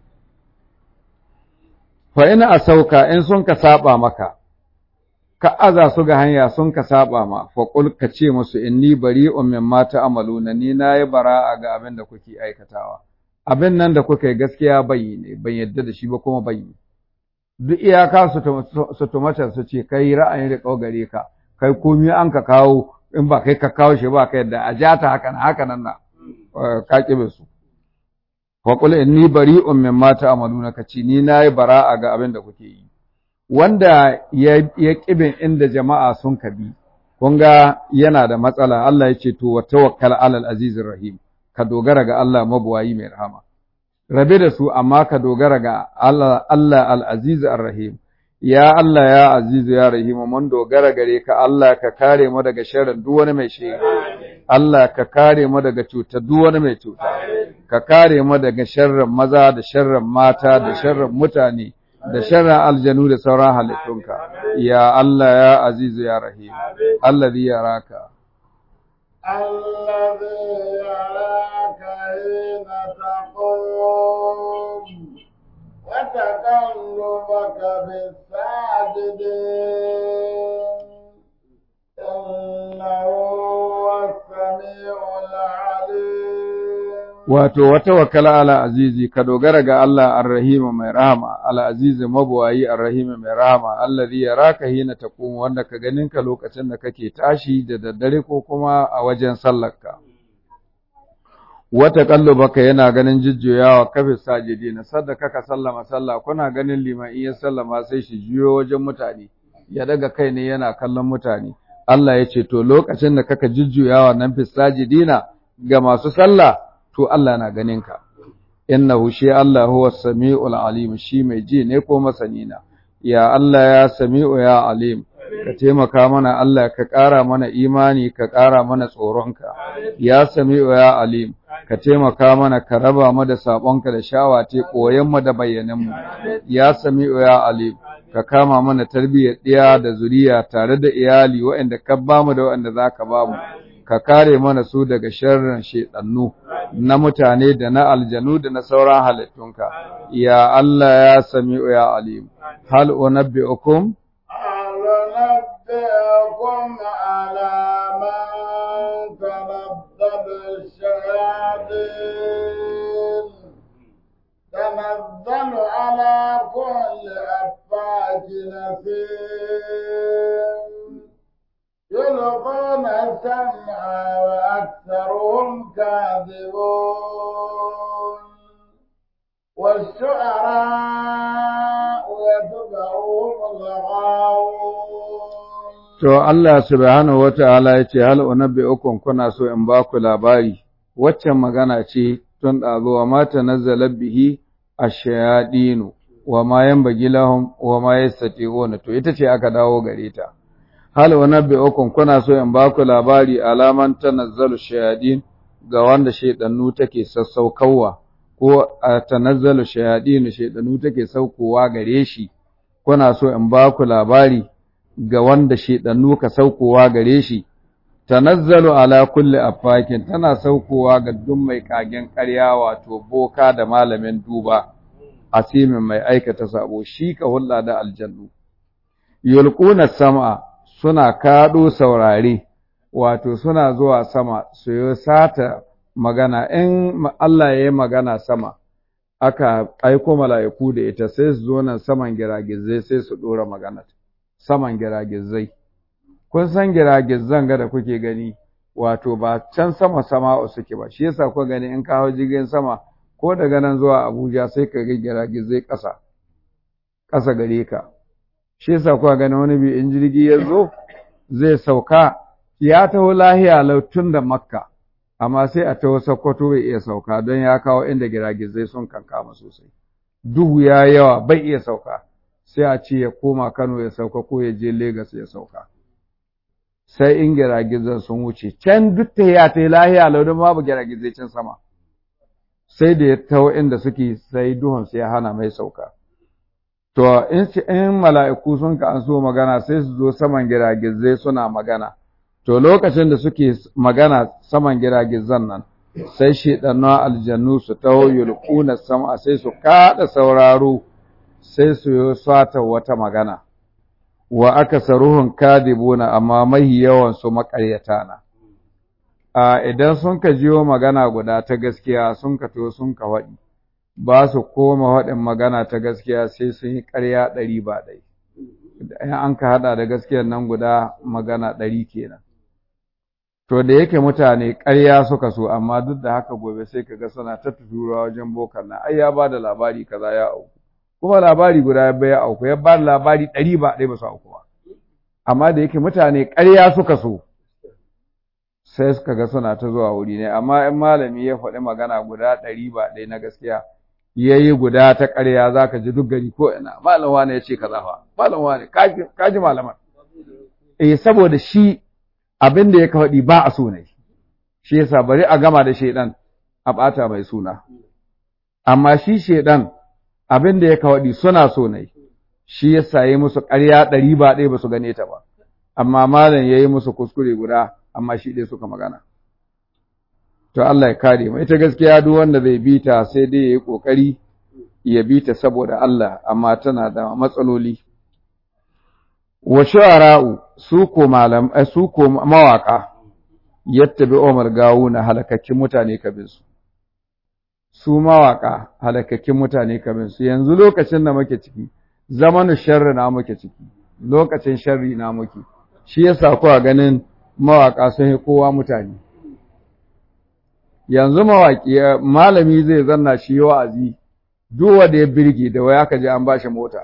fa ina a sauka in sun ka saba maka ka aza su ga hanya sun ka saba ma fa qul ka ce musu inni bari'un mimma ta'maluna ni nayi bara'a ga abin da kuke aikatawa abin nan da kuka yi gaskiya bai ne ban yadda da shi ba kuma bai yi duk iyaka su tumata su ce kai ra'ayin da gare ka kai komi an ka kawo in ba kai ka kawo shi ba ka yadda a ja ta haka haka nan na ka kibe su wa qul inni bari'un mimma ta'maluna kace ni nayi bara'a ga abin da kuke yi wanda ya ya kibin inda jama'a sun kabi kun ga yana da matsala Allah ya ce to wa tawakkal alal azizir rahim ka dogara ga Allah mabuwayi mai rahama rabe da su amma ka dogara ga Allah Allah al-aziz ar-rahim ya Allah ya azizu ya rahim mun dogara gare ka Allah ka kare mu daga sharrin duk wani mai shiri Allah ka kare mu daga cuta duk wani mai cuta ka kare mu daga sharrin maza da sharrin mata da sharrin mutane da sharrin aljanu da sauran halittunka ya Allah ya azizu ya rahim alladhi yaraka الذي يراك حين تقوم وتقلبك بالساجدين إنه هو السميع العليم wato wata wakala ala azizi ka dogara ga Allah ar-rahim mai rahama ala azizi mabuwayi ar-rahim mai rahama allazi yaraka hina taqum wanda ka ganin ka lokacin da kake tashi da daddare ko kuma a wajen sallarka wata kallubaka yana ganin jujjuyawa kafin sajidi na sadda kaka sallama sallah kuna ganin liman iya sallama sai shi juyo wajen mutane ya daga kai ne yana kallon mutane Allah ya ce to lokacin da kaka jujjuyawa nan fi sajidina ga masu sallah to Allah na ganin ka innahu shi Allah huwa samiul alim shi mai ji ne ko masani na ya Allah ya sami'u ya alim ka taimaka mana Allah ka ƙara mana imani ka ƙara mana tsoronka ya sami'u ya alim ka taimaka mana ka raba mu da sabonka da shawate koyan mu da bayyanan mu ya sami'u ya alim ka kama mana tarbiyyar ɗiya da zuriya tare da iyali waɗanda ka ba mu da waɗanda za ka ba mu ka kare mana su daga sharrin shedannu na mutane da na aljanu da na sauran halittunka ya Allah ya sami'u ya alim hal unabbi'ukum هل ننبئكم على من تنزل الشياطين تنزل على كل أفاك نسيم يلقون السمع وأكثرهم كاذبون والشعراء يتبعهم الغاوون To Allah subhanahu wa ta'ala ya ce, Hal unabbi'ukum kuna so in ba ku labari, waccan magana ce tun ɗazo wa mata nazzalar bihi a shayaɗinu, wa ma yan bagi lahum wa ma ya to ita ce aka dawo gare ta. Hal unabbi'ukum kuna so in ba ku labari alaman ta nazzalu shayaɗin ga wanda shaiɗannu take sassaukawa, ko a ta nazzalu shayaɗinu shaiɗannu take saukowa gare shi, kuna so in ba ku labari ga wanda shedannu ka saukowa gare shi tanazzalu ala kulli afakin tana saukowa ga duk mai kagen ƙarya wato boka da malamin duba asimin mai aikata sabo shi ka hulla da aljannu yulquna sam'a suna kado saurare wato suna zuwa sama su yi sata magana in Allah ya yi magana sama aka aiko mala'iku da ita sai su zo nan saman giragizai sai su dora magana saman giragizai. Kun san giragizan ga da kuke gani, wato ba can sama sama'u suke ba, shi yasa kuka gani in kawo jirgin sama ko daga nan zuwa Abuja sai ka ga giragizai ƙasa, ƙasa gare ka. Shi yasa kuka gani wani bi in jirgi ya zo zai sauka ya taho lahiya lautun da Makka, amma sai a taho Sokoto bai iya sauka don ya kawo inda giragizai sun kankama sosai. Duhu ya yawa bai iya sauka. sai a ce ya koma Kano ya sauka ko ya je Legas ya sauka. sai in giragizan sun wuce can duk ta ya ta lahiya laudin babu giragizai can sama sai da ya taho inda suke sai duhun sai ya hana mai sauka to in in mala'iku sun ka an so magana sai su zo saman giragizai suna magana to lokacin da suke magana saman giragizan nan sai shedannu aljannu su taho yulquna sama sai su kada sauraro sai su yi sata wata magana wa aka saruhun kadibuna amma mahi yawan su makaryata na a idan sun ka jiyo magana guda ta gaskiya sun ka to sun ka waɗi ba su koma waɗin magana ta gaskiya sai sun yi ƙarya ɗari ba ɗai in an ka haɗa da gaskiyar nan guda magana ɗari kenan to da yake mutane ƙarya suka so amma duk da haka gobe sai ka ga suna ta tura wajen bokan nan ai ya ba da labari kaza ya auku kuma labari guda ya bai auku ya ba da labari ɗari ba ɗaya ba su auku ba amma da yake mutane ƙarya suka so sai suka ga suna ta zuwa wuri ne amma in malami ya faɗi magana guda ɗari ba ɗaya na gaskiya ya yi guda ta ƙarya za ka ji duk gari ko ina malam wane ya ce kaza fa malam wane ka ji malaman eh saboda shi abin da ya faɗi ba a so ne shi yasa bari a gama da shaidan a ɓata mai suna amma shi shaidan abin da ya faɗi suna so ne shi yasa yi musu ƙarya ɗari ba ɗaya ba su gane ta ba amma malam ya yi musu kuskure guda amma shi ɗaya suka magana to Allah ya kare mu ita gaskiya duk wanda zai bi ta sai dai yayi kokari ya bi ta saboda Allah amma tana da matsaloli wa shu'ara'u su ko malam su ko mawaka yattabi Umar gawuna halakakkin mutane kabin su su mawaka halakakkin mutane kabin su yanzu lokacin da muke ciki zamanin sharri na muke ciki lokacin sharri na muke shi yasa kuwa ganin mawaka sun yi kowa mutane yanzu mawaki malami zai zanna shi wa'azi duk wanda ya birge da waya ka je an bashi mota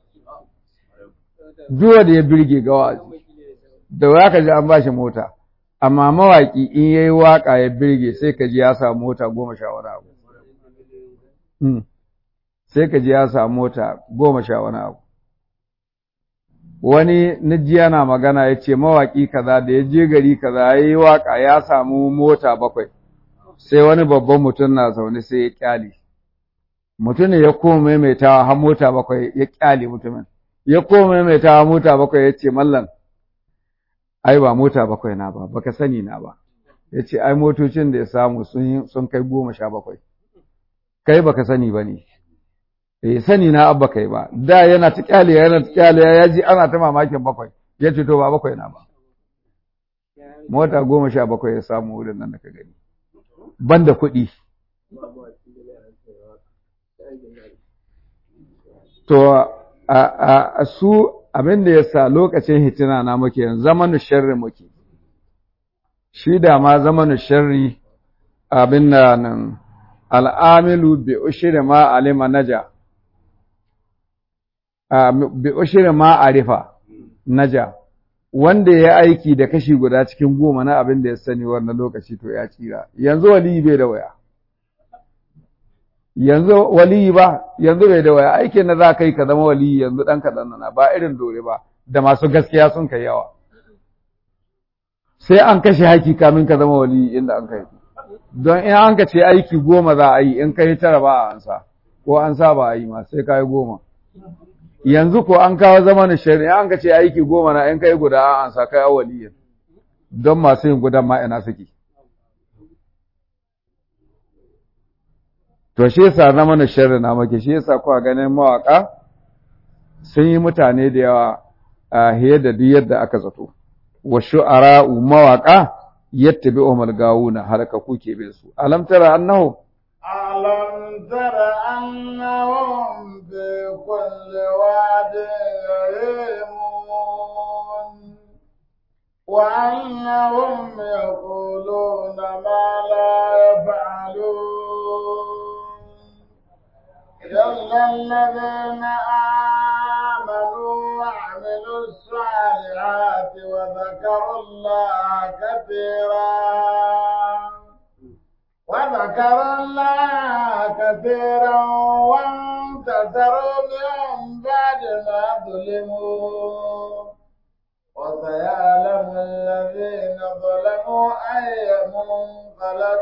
duk wanda ya birge ga wa'azi da waya ka je an bashi mota amma mawaki in yayi waka ya birge sai ka ji ya samu mota goma sha wani abu sai ka ji ya samu mota goma sha wani abu wani najiya na magana ya ce mawaƙi kaza da ya je gari kaza ya yi waƙa ya samu mota bakwai sai wani babban mutum na zaune sai ya ƙyale mutumin ya koma maimaitawa har mota bakwai ya ƙyale mutumin ya koma maimaitawa mota bakwai ya ce mallan ai ba mota bakwai na ba baka sani na ba ya ce ai motocin da ya samu sun kai goma sha bakwai kai baka sani ba ne eh sani na abba kai ba da yana ta kyale yana ta kyale ya ji ana ta mamakin bakwai ya ce to ba bakwai na ba mota goma sha bakwai ya samu wurin nan da ka gani banda kuɗi to a, a, su abin da ya sa lokacin hitina na muke yanzu zamanin sharri muke shi da ma zamanin sharri abin da nan al'amilu bi ushri ma alima naja bi ushri ma arifa naja wanda ya aiki da kashi guda cikin goma na abin da ya sani wannan lokaci to ya tsira yanzu waliyi bai da waya yanzu waliyi ba yanzu bai da waya aikin na za ka yi ka zama waliyi yanzu ɗan kaɗan na ba irin dore ba da masu gaskiya sun kai yawa sai an kashe haki kamin ka zama waliyi inda an kai don in an ka ce aiki goma za a yi in kai tara ba a ansa ko an sa ba a yi ma sai ka yi goma yanzu ko an kawo zamanin shari'a an ka ce aiki goma na in kai guda an ansa kai awaliyin don masu yin gudan ma ina suke to shi yasa zamanin shari'a na make shi yasa kuwa ganin mawaka sun yi mutane da yawa a hiyar da duk yadda aka zato wa shu'ara'u mawaka yattabi'uhum al-gawuna halaka kuke bin su alam tara annahu alam tara annahum bi kulli wadin yahimun wa annahum yaquluna ma la yaf'alun إلا الذين آمنوا وعملوا الصالحات وذكروا الله كثيرا وذكروا الله كثيرا وانتصروا من بعد ما ظلموا وسيعلم الذين ظلموا أي منقلب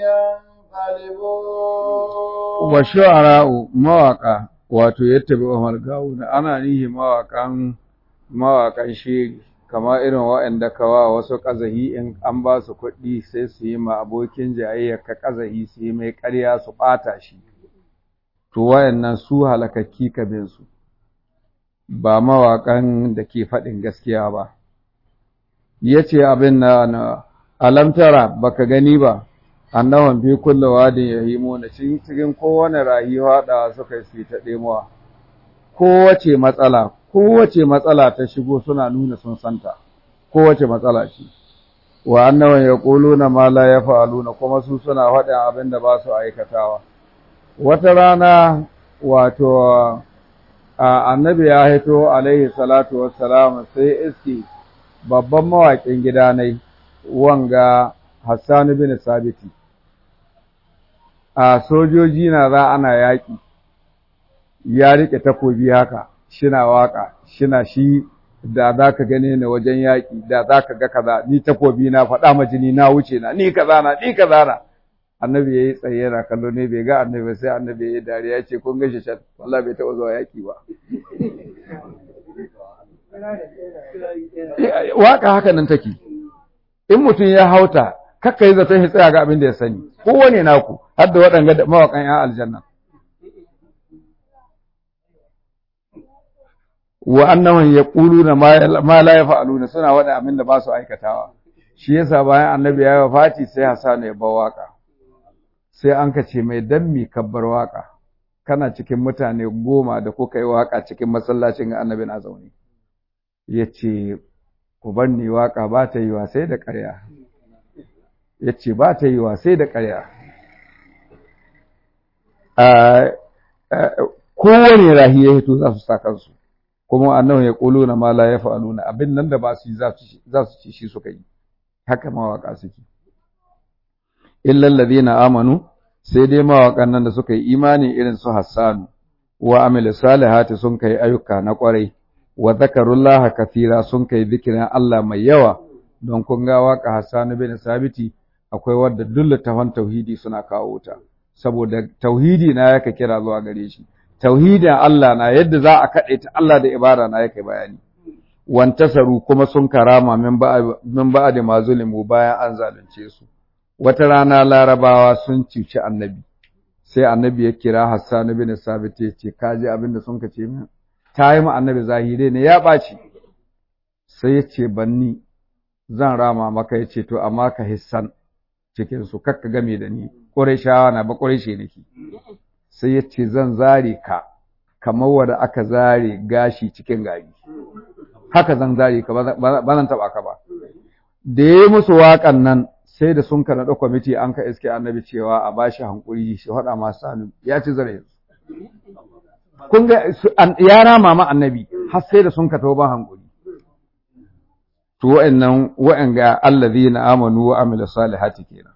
ينقلبون wa shu'ara'u mawaka wato yattabi Umar Gawuna ana nihi mawakan mawakan shiri kama irin waɗanda kawa wasu ƙazahi in an ba su kuɗi sai su yi ma abokin jayayya ka ƙazahi su yi mai ƙarya su ɓata shi to wayannan su halakakki kabin su ba mawakan da ke faɗin gaskiya ba yace abin na na alamtara baka gani ba annawan bi kullu wadin yahimuna cikin cikin kowane rayuwa da suka yi ta demuwa kowace matsala kowace matsala ta shigo suna nuna sun santa kowace matsala ce wa annawan yaquluna ma la yaf'aluna kuma su suna faɗin abin da ba su aikatawa wata rana wato annabi ya hito alaihi salatu wassalam sai iski babban mawaƙin gidanai wanga Hassan bin Sabiti a sojoji na za ana yaƙi ya riƙe takobi haka shina waƙa shina shi da za ka gane ni wajen yaƙi da za ka ga kaza ni takobi na faɗa ma jini na wuce na ni kaza na ni kaza na annabi ya yi tsaye yana kallo ne bai ga annabi sai annabi ya yi dariya ya ce kun gashi can wallahi bai taɓa zuwa yaƙi ba waƙa haka nan take in mutum ya hauta kakka yi zaton shi tsaya ga abin da ya sani kowane naku har da waɗanga mawaƙan ‘yan aljanna wa annaman ya ƙulu na ma la ya fa'aluna suna waɗa abin da ba su aikatawa shi yasa bayan annabi ya yi Fati sai Hassanu ya bar waƙa sai an ka ce mai dan mi kabbar waƙa kana cikin mutane goma da kuka yi waƙa cikin masallacin ga annabi na zaune ya ce ku bar ni waƙa ba ta yi wa sai da ƙarya ya ce ba ta yi wa sai da ƙarya kowane rahi ya hito za su sa kansu kuma annahu ya ƙulu na mala ya fa'aluna abin nan da ba su yi za su ci shi suka yi haka mawaƙa suke illal ladina amanu sai dai mawaƙan nan da suka yi imani irin su hassanu wa amil salihati sun kai ayyuka na ƙwarai wa zakarullaha kathira sun kai zikirin Allah mai yawa don kun ga waka Hassan bin Sabiti akwai wadda duk tafan tauhidi suna kawo ta saboda tauhidi na yake kira zuwa gare shi tauhidin Allah na yadda za a kaɗe ta Allah da ibada na yake bayani wantasaru kuma sun karama min ba min ba da mazulimu bayan an zalunce su wata rana larabawa sun cuci annabi sai annabi ya kira Hassan bin Sabit ya ce kaji abin da sun kace min ta yi ma annabi zahire ne ya ɓaci sai ya ce banni zan rama maka ya ce to amma ka hissan cikin su kakka game da ni ƙureshawa na ba ƙureshe nake sai ya ce zan zare ka kamar wanda aka zare gashi cikin gari haka zan zare ka ba zan taɓa ka ba da ya yi musu waƙan nan sai da sun naɗa kwamiti an ka iske annabi cewa a bashi hankuri shi faɗa masu hannu ya ci zare kun ga ya rama ma annabi har sai da sun ka tauba hankuri to wa'annan wa'anga allazina amanu wa amila salihati kenan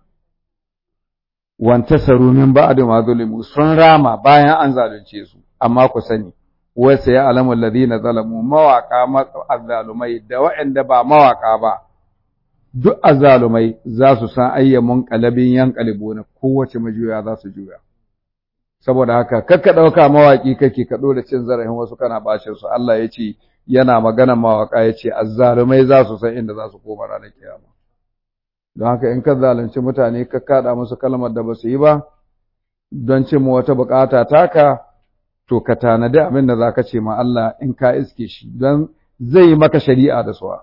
wantasaru min ba'd ma zulimu sun rama bayan an zalunce su amma ku sani wa sai alamu allazina zalamu mawaka azzalumai da wa'anda ba mawaka ba duk azzalumai za su san ayyamun qalabin yanqalibuna kowace majuya za su juya saboda haka kakka ɗauka mawaƙi kake ka da cin zarafin wasu kana bacin su Allah ya ce yana magana mawaƙa ya ce azzalumai za su san inda za su koma ranar kiyama don haka in ka zalunci mutane ka kaɗa musu kalmar da ba su yi ba don cin wata buƙata taka to ka tanadi abin da za ka ce ma Allah in ka iske shi don zai yi maka shari'a da suwa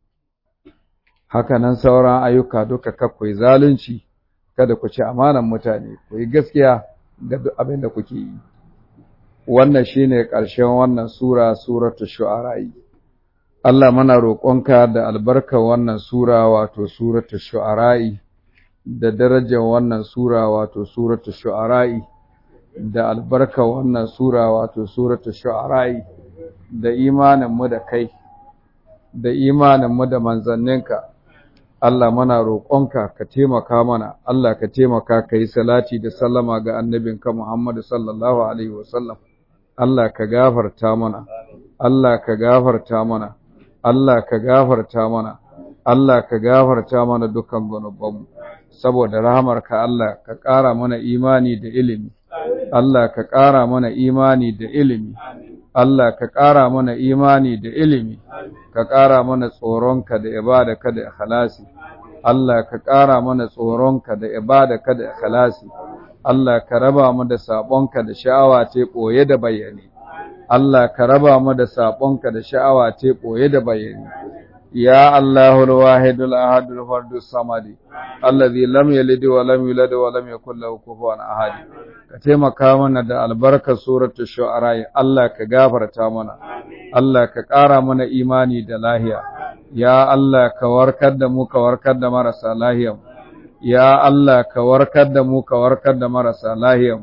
haka nan sauran ayyuka duka kakwai zalunci kada ku ci amanan mutane ku yi gaskiya ga duk abin da kuke yi wannan shine ƙarshen wannan sura suratul shu'ara Allah muna roƙonka da albarkar wannan sura wato suratul shu'ara da darajar wannan sura wato suratul shu'ara da albarkar wannan sura wato suratul shu'ara da imanin mu da kai da imanin mu da manzanninka Allah mana roƙonka ka taimaka mana Allah ka taimaka ka yi salati da sallama ga annabinka Muhammad sallallahu alaihi wasallam Allah ka gafarta mana Allah ka gafarta mana Allah ka gafarta mana Allah ka gafarta mana dukkan gunubanmu saboda rahamarka Allah ka ƙara mana imani da ilimi Allah ka ƙara mana imani da ilimi Allah ka ƙara mana imani da ilimi ka ƙara mana tsoronka da ibadaka da ikhlasi Allah ka ƙara mana tsoronka da ibadaka da ikhlasi Allah ka raba mu da sabonka da sha'awa ce koye da bayani Allah ka raba mu da sabonka da sha'awa ce koye da bayani ya Allahul wahidul ahadul fardus samadi allazi lam yalid wa lam yulad wa lam yakul lahu kufuwan ahad ka taimaka mana da albarkar suratul shu'ara Allah ka gafarta mana Allah ka ƙara mana imani da lahiya ya Allah ka warkar da mu ka warkar da marasa lahiya ya Allah ka warkar da mu ka warkar da marasa lahiya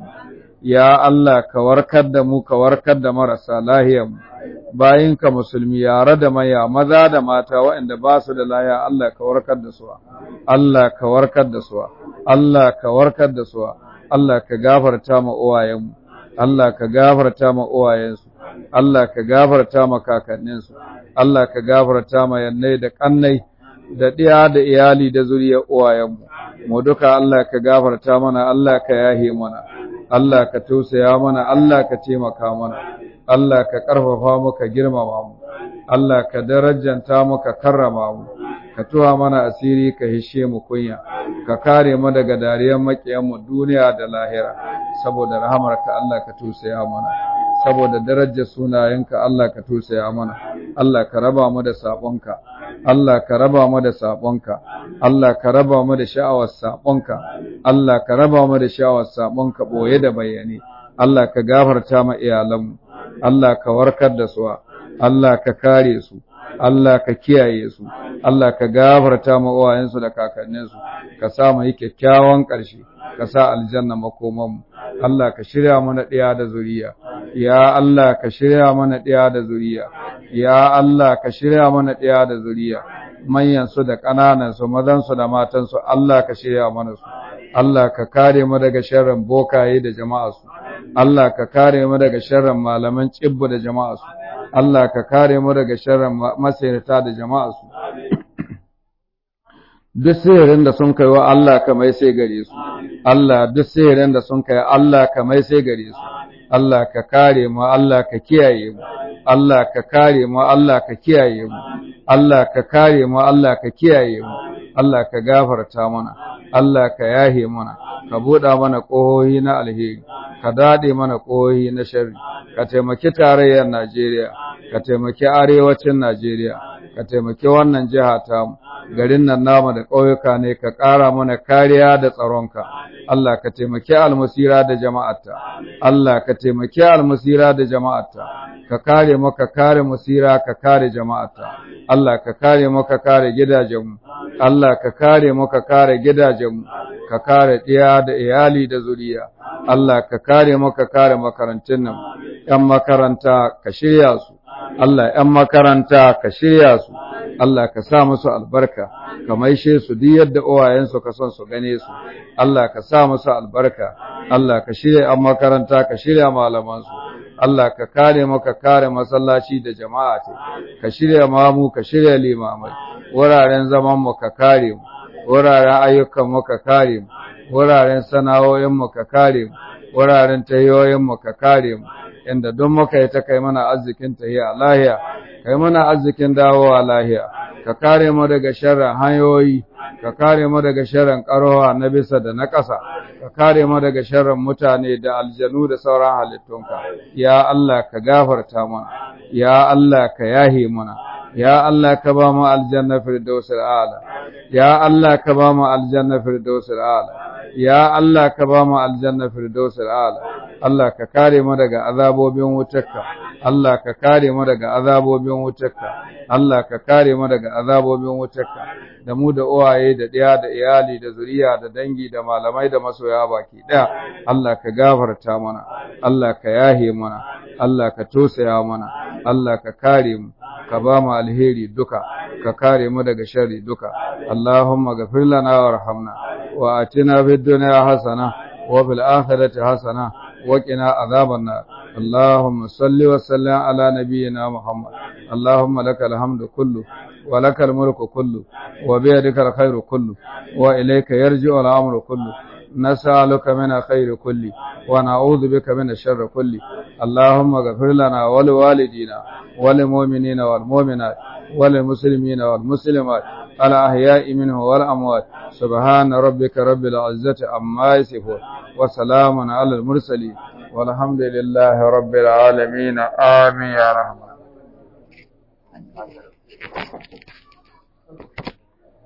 ya Allah ka warkar da mu ka warkar da marasa lahiya bayinka musulmi yare da maya maza da mata waɗanda ba su da laya Allah ka warkar da su Allah ka warkar da su Allah ka warkar da su Allah ka gafarta ma uwayenmu Allah ka gafarta ma uwayensu Allah ka gafarta ma kakanninsu Allah ka gafarta ma yannai da kannai da ɗiya da iyali da zuriyar uwayenmu mu duka Allah ka gafarta mana Allah ka yahe mana Allah ka tausaya mana Allah ka taimaka mana Allah ka ƙarfafa mu ka girmama mu Allah ka darajanta mu ka karrama mu ka tuwa mana asiri ka hishe mu kunya ka kare mu daga dariyar makiyan mu duniya da lahira saboda rahamarka Allah ka tausaya mana saboda darajar sunayenka Allah ka tausaya mana Allah ka raba mu da sabonka Allah ka raba mu da sabonka Allah ka raba mu da sha'awar sabonka Allah ka raba mu da sha'awar sabonka boye da bayani Allah ka gafarta ma iyalanmu Allah ka warkar da su Allah ka kare su Allah ka kiyaye su Allah ka gafarta ma uwayensu da kakanninsu ka sa mu yi kyakkyawan ƙarshe ka sa aljanna makomanmu Allah ka shirya mana ɗiya da zuriya ya Allah ka shirya mana ɗiya da zuriya ya Allah ka shirya mana ɗiya da zuriya manyan su da ƙananan su mazan su da matan su Allah ka shirya mana su Allah ka kare mu daga sharrin bokaye da jama'a su Allah ka kare mu daga sharrin malaman cibbu da jama'a su Allah ka kare mu daga sharrin masirata da jama'a su duk sihirin da sun kai wa Allah ka mai sai gare su Allah duk sihirin da sun kai Allah ka mai sai gare su Allah ka kare mu Allah ka kiyaye mu Allah ka kare mu Allah ka kiyaye mu Allah ka kare mu Allah ka kiyaye mu Allah ka gafarta mana Allah ka yahe mana ka buɗa mana ƙohohi na alheri ka daɗe mana ƙohohi na sharri ka taimaki tarayyar Najeriya ka taimaki arewacin Najeriya ka taimaki wannan jiha tamu garin nan namu da ƙauyuka ne ka ƙara mana kariya da tsaronka Allah ka taimaki almusira da jama'arta Allah ka taimaki almusira da jama'arta ka kare mu ka kare musira ka kare jama'arta Allah ka kare mu ka kare gidajenmu Allah ka kare mu ka kare gidajenmu ka kare ɗiya da iyali da zuriya Allah ka kare mu ka kare makarantun nan ƴan makaranta ka shirya su Allah ‘yan makaranta ka shirya su, Allah ka sa musu albarka, ka maishe su duk yadda uwayensu ka son su gane su, Allah ka sa musu albarka, Allah ka shirya ‘yan makaranta ka shirya malamansu, Allah ka kare maka kare masallaci da jama'a ce, ka shirya mamu ka shirya limamai, wuraren zaman mu ka kare mu, wuraren ayyukan mu ka kare mu, wuraren sana'o'in mu ka kare mu, wuraren tayoyin mu ka kare mu. inda don muka yi ta kai mana arzikin tahiya lahiya kai mana arzikin dawowa lahiya ka kare mu daga sharrin hanyoyi ka kare mu daga sharrin karowa na bisa da na ƙasa ka kare mu daga sharrin mutane da aljanu da sauran halittunka ya Allah ka gafarta mana ya Allah ka yahe mana ya Allah ka ba mu aljanna firdausul a'la ya Allah ka ba mu aljanna firdausul a'la ya Allah ka ba mu aljanna firdausul a'la Allah ka kare mu daga azabobin wutarka Allah ka kare mu daga azabobin wutarka Allah ka kare mu daga azabobin wutarka da mu da uwaye da ɗaya da iyali da zuriya da dangi da malamai da masoya baki ɗaya Allah ka gafarta mana Allah ka yahe mana Allah ka tosaya mana Allah ka kare mu ka ba mu alheri duka ka kare mu daga sharri duka Allahumma ghafir lana warhamna wa atina fid dunya hasana wa fil akhirati hasana وقنا عذاب النار اللهم صل وسلم على نبينا محمد اللهم لك الحمد كله ولك الملك كله وبيدك الخير كله وإليك يرجع الأمر كله نسألك من الخير كله ونعوذ بك من الشر كله اللهم اغفر لنا ولوالدينا وللمؤمنين والمؤمنات وللمسلمين والمسلمات الأحياء منه والأموات سبحان ربك رب العزة عما يصفون وسلام على المرسلين والحمد لله رب العالمين آمين يا رحمن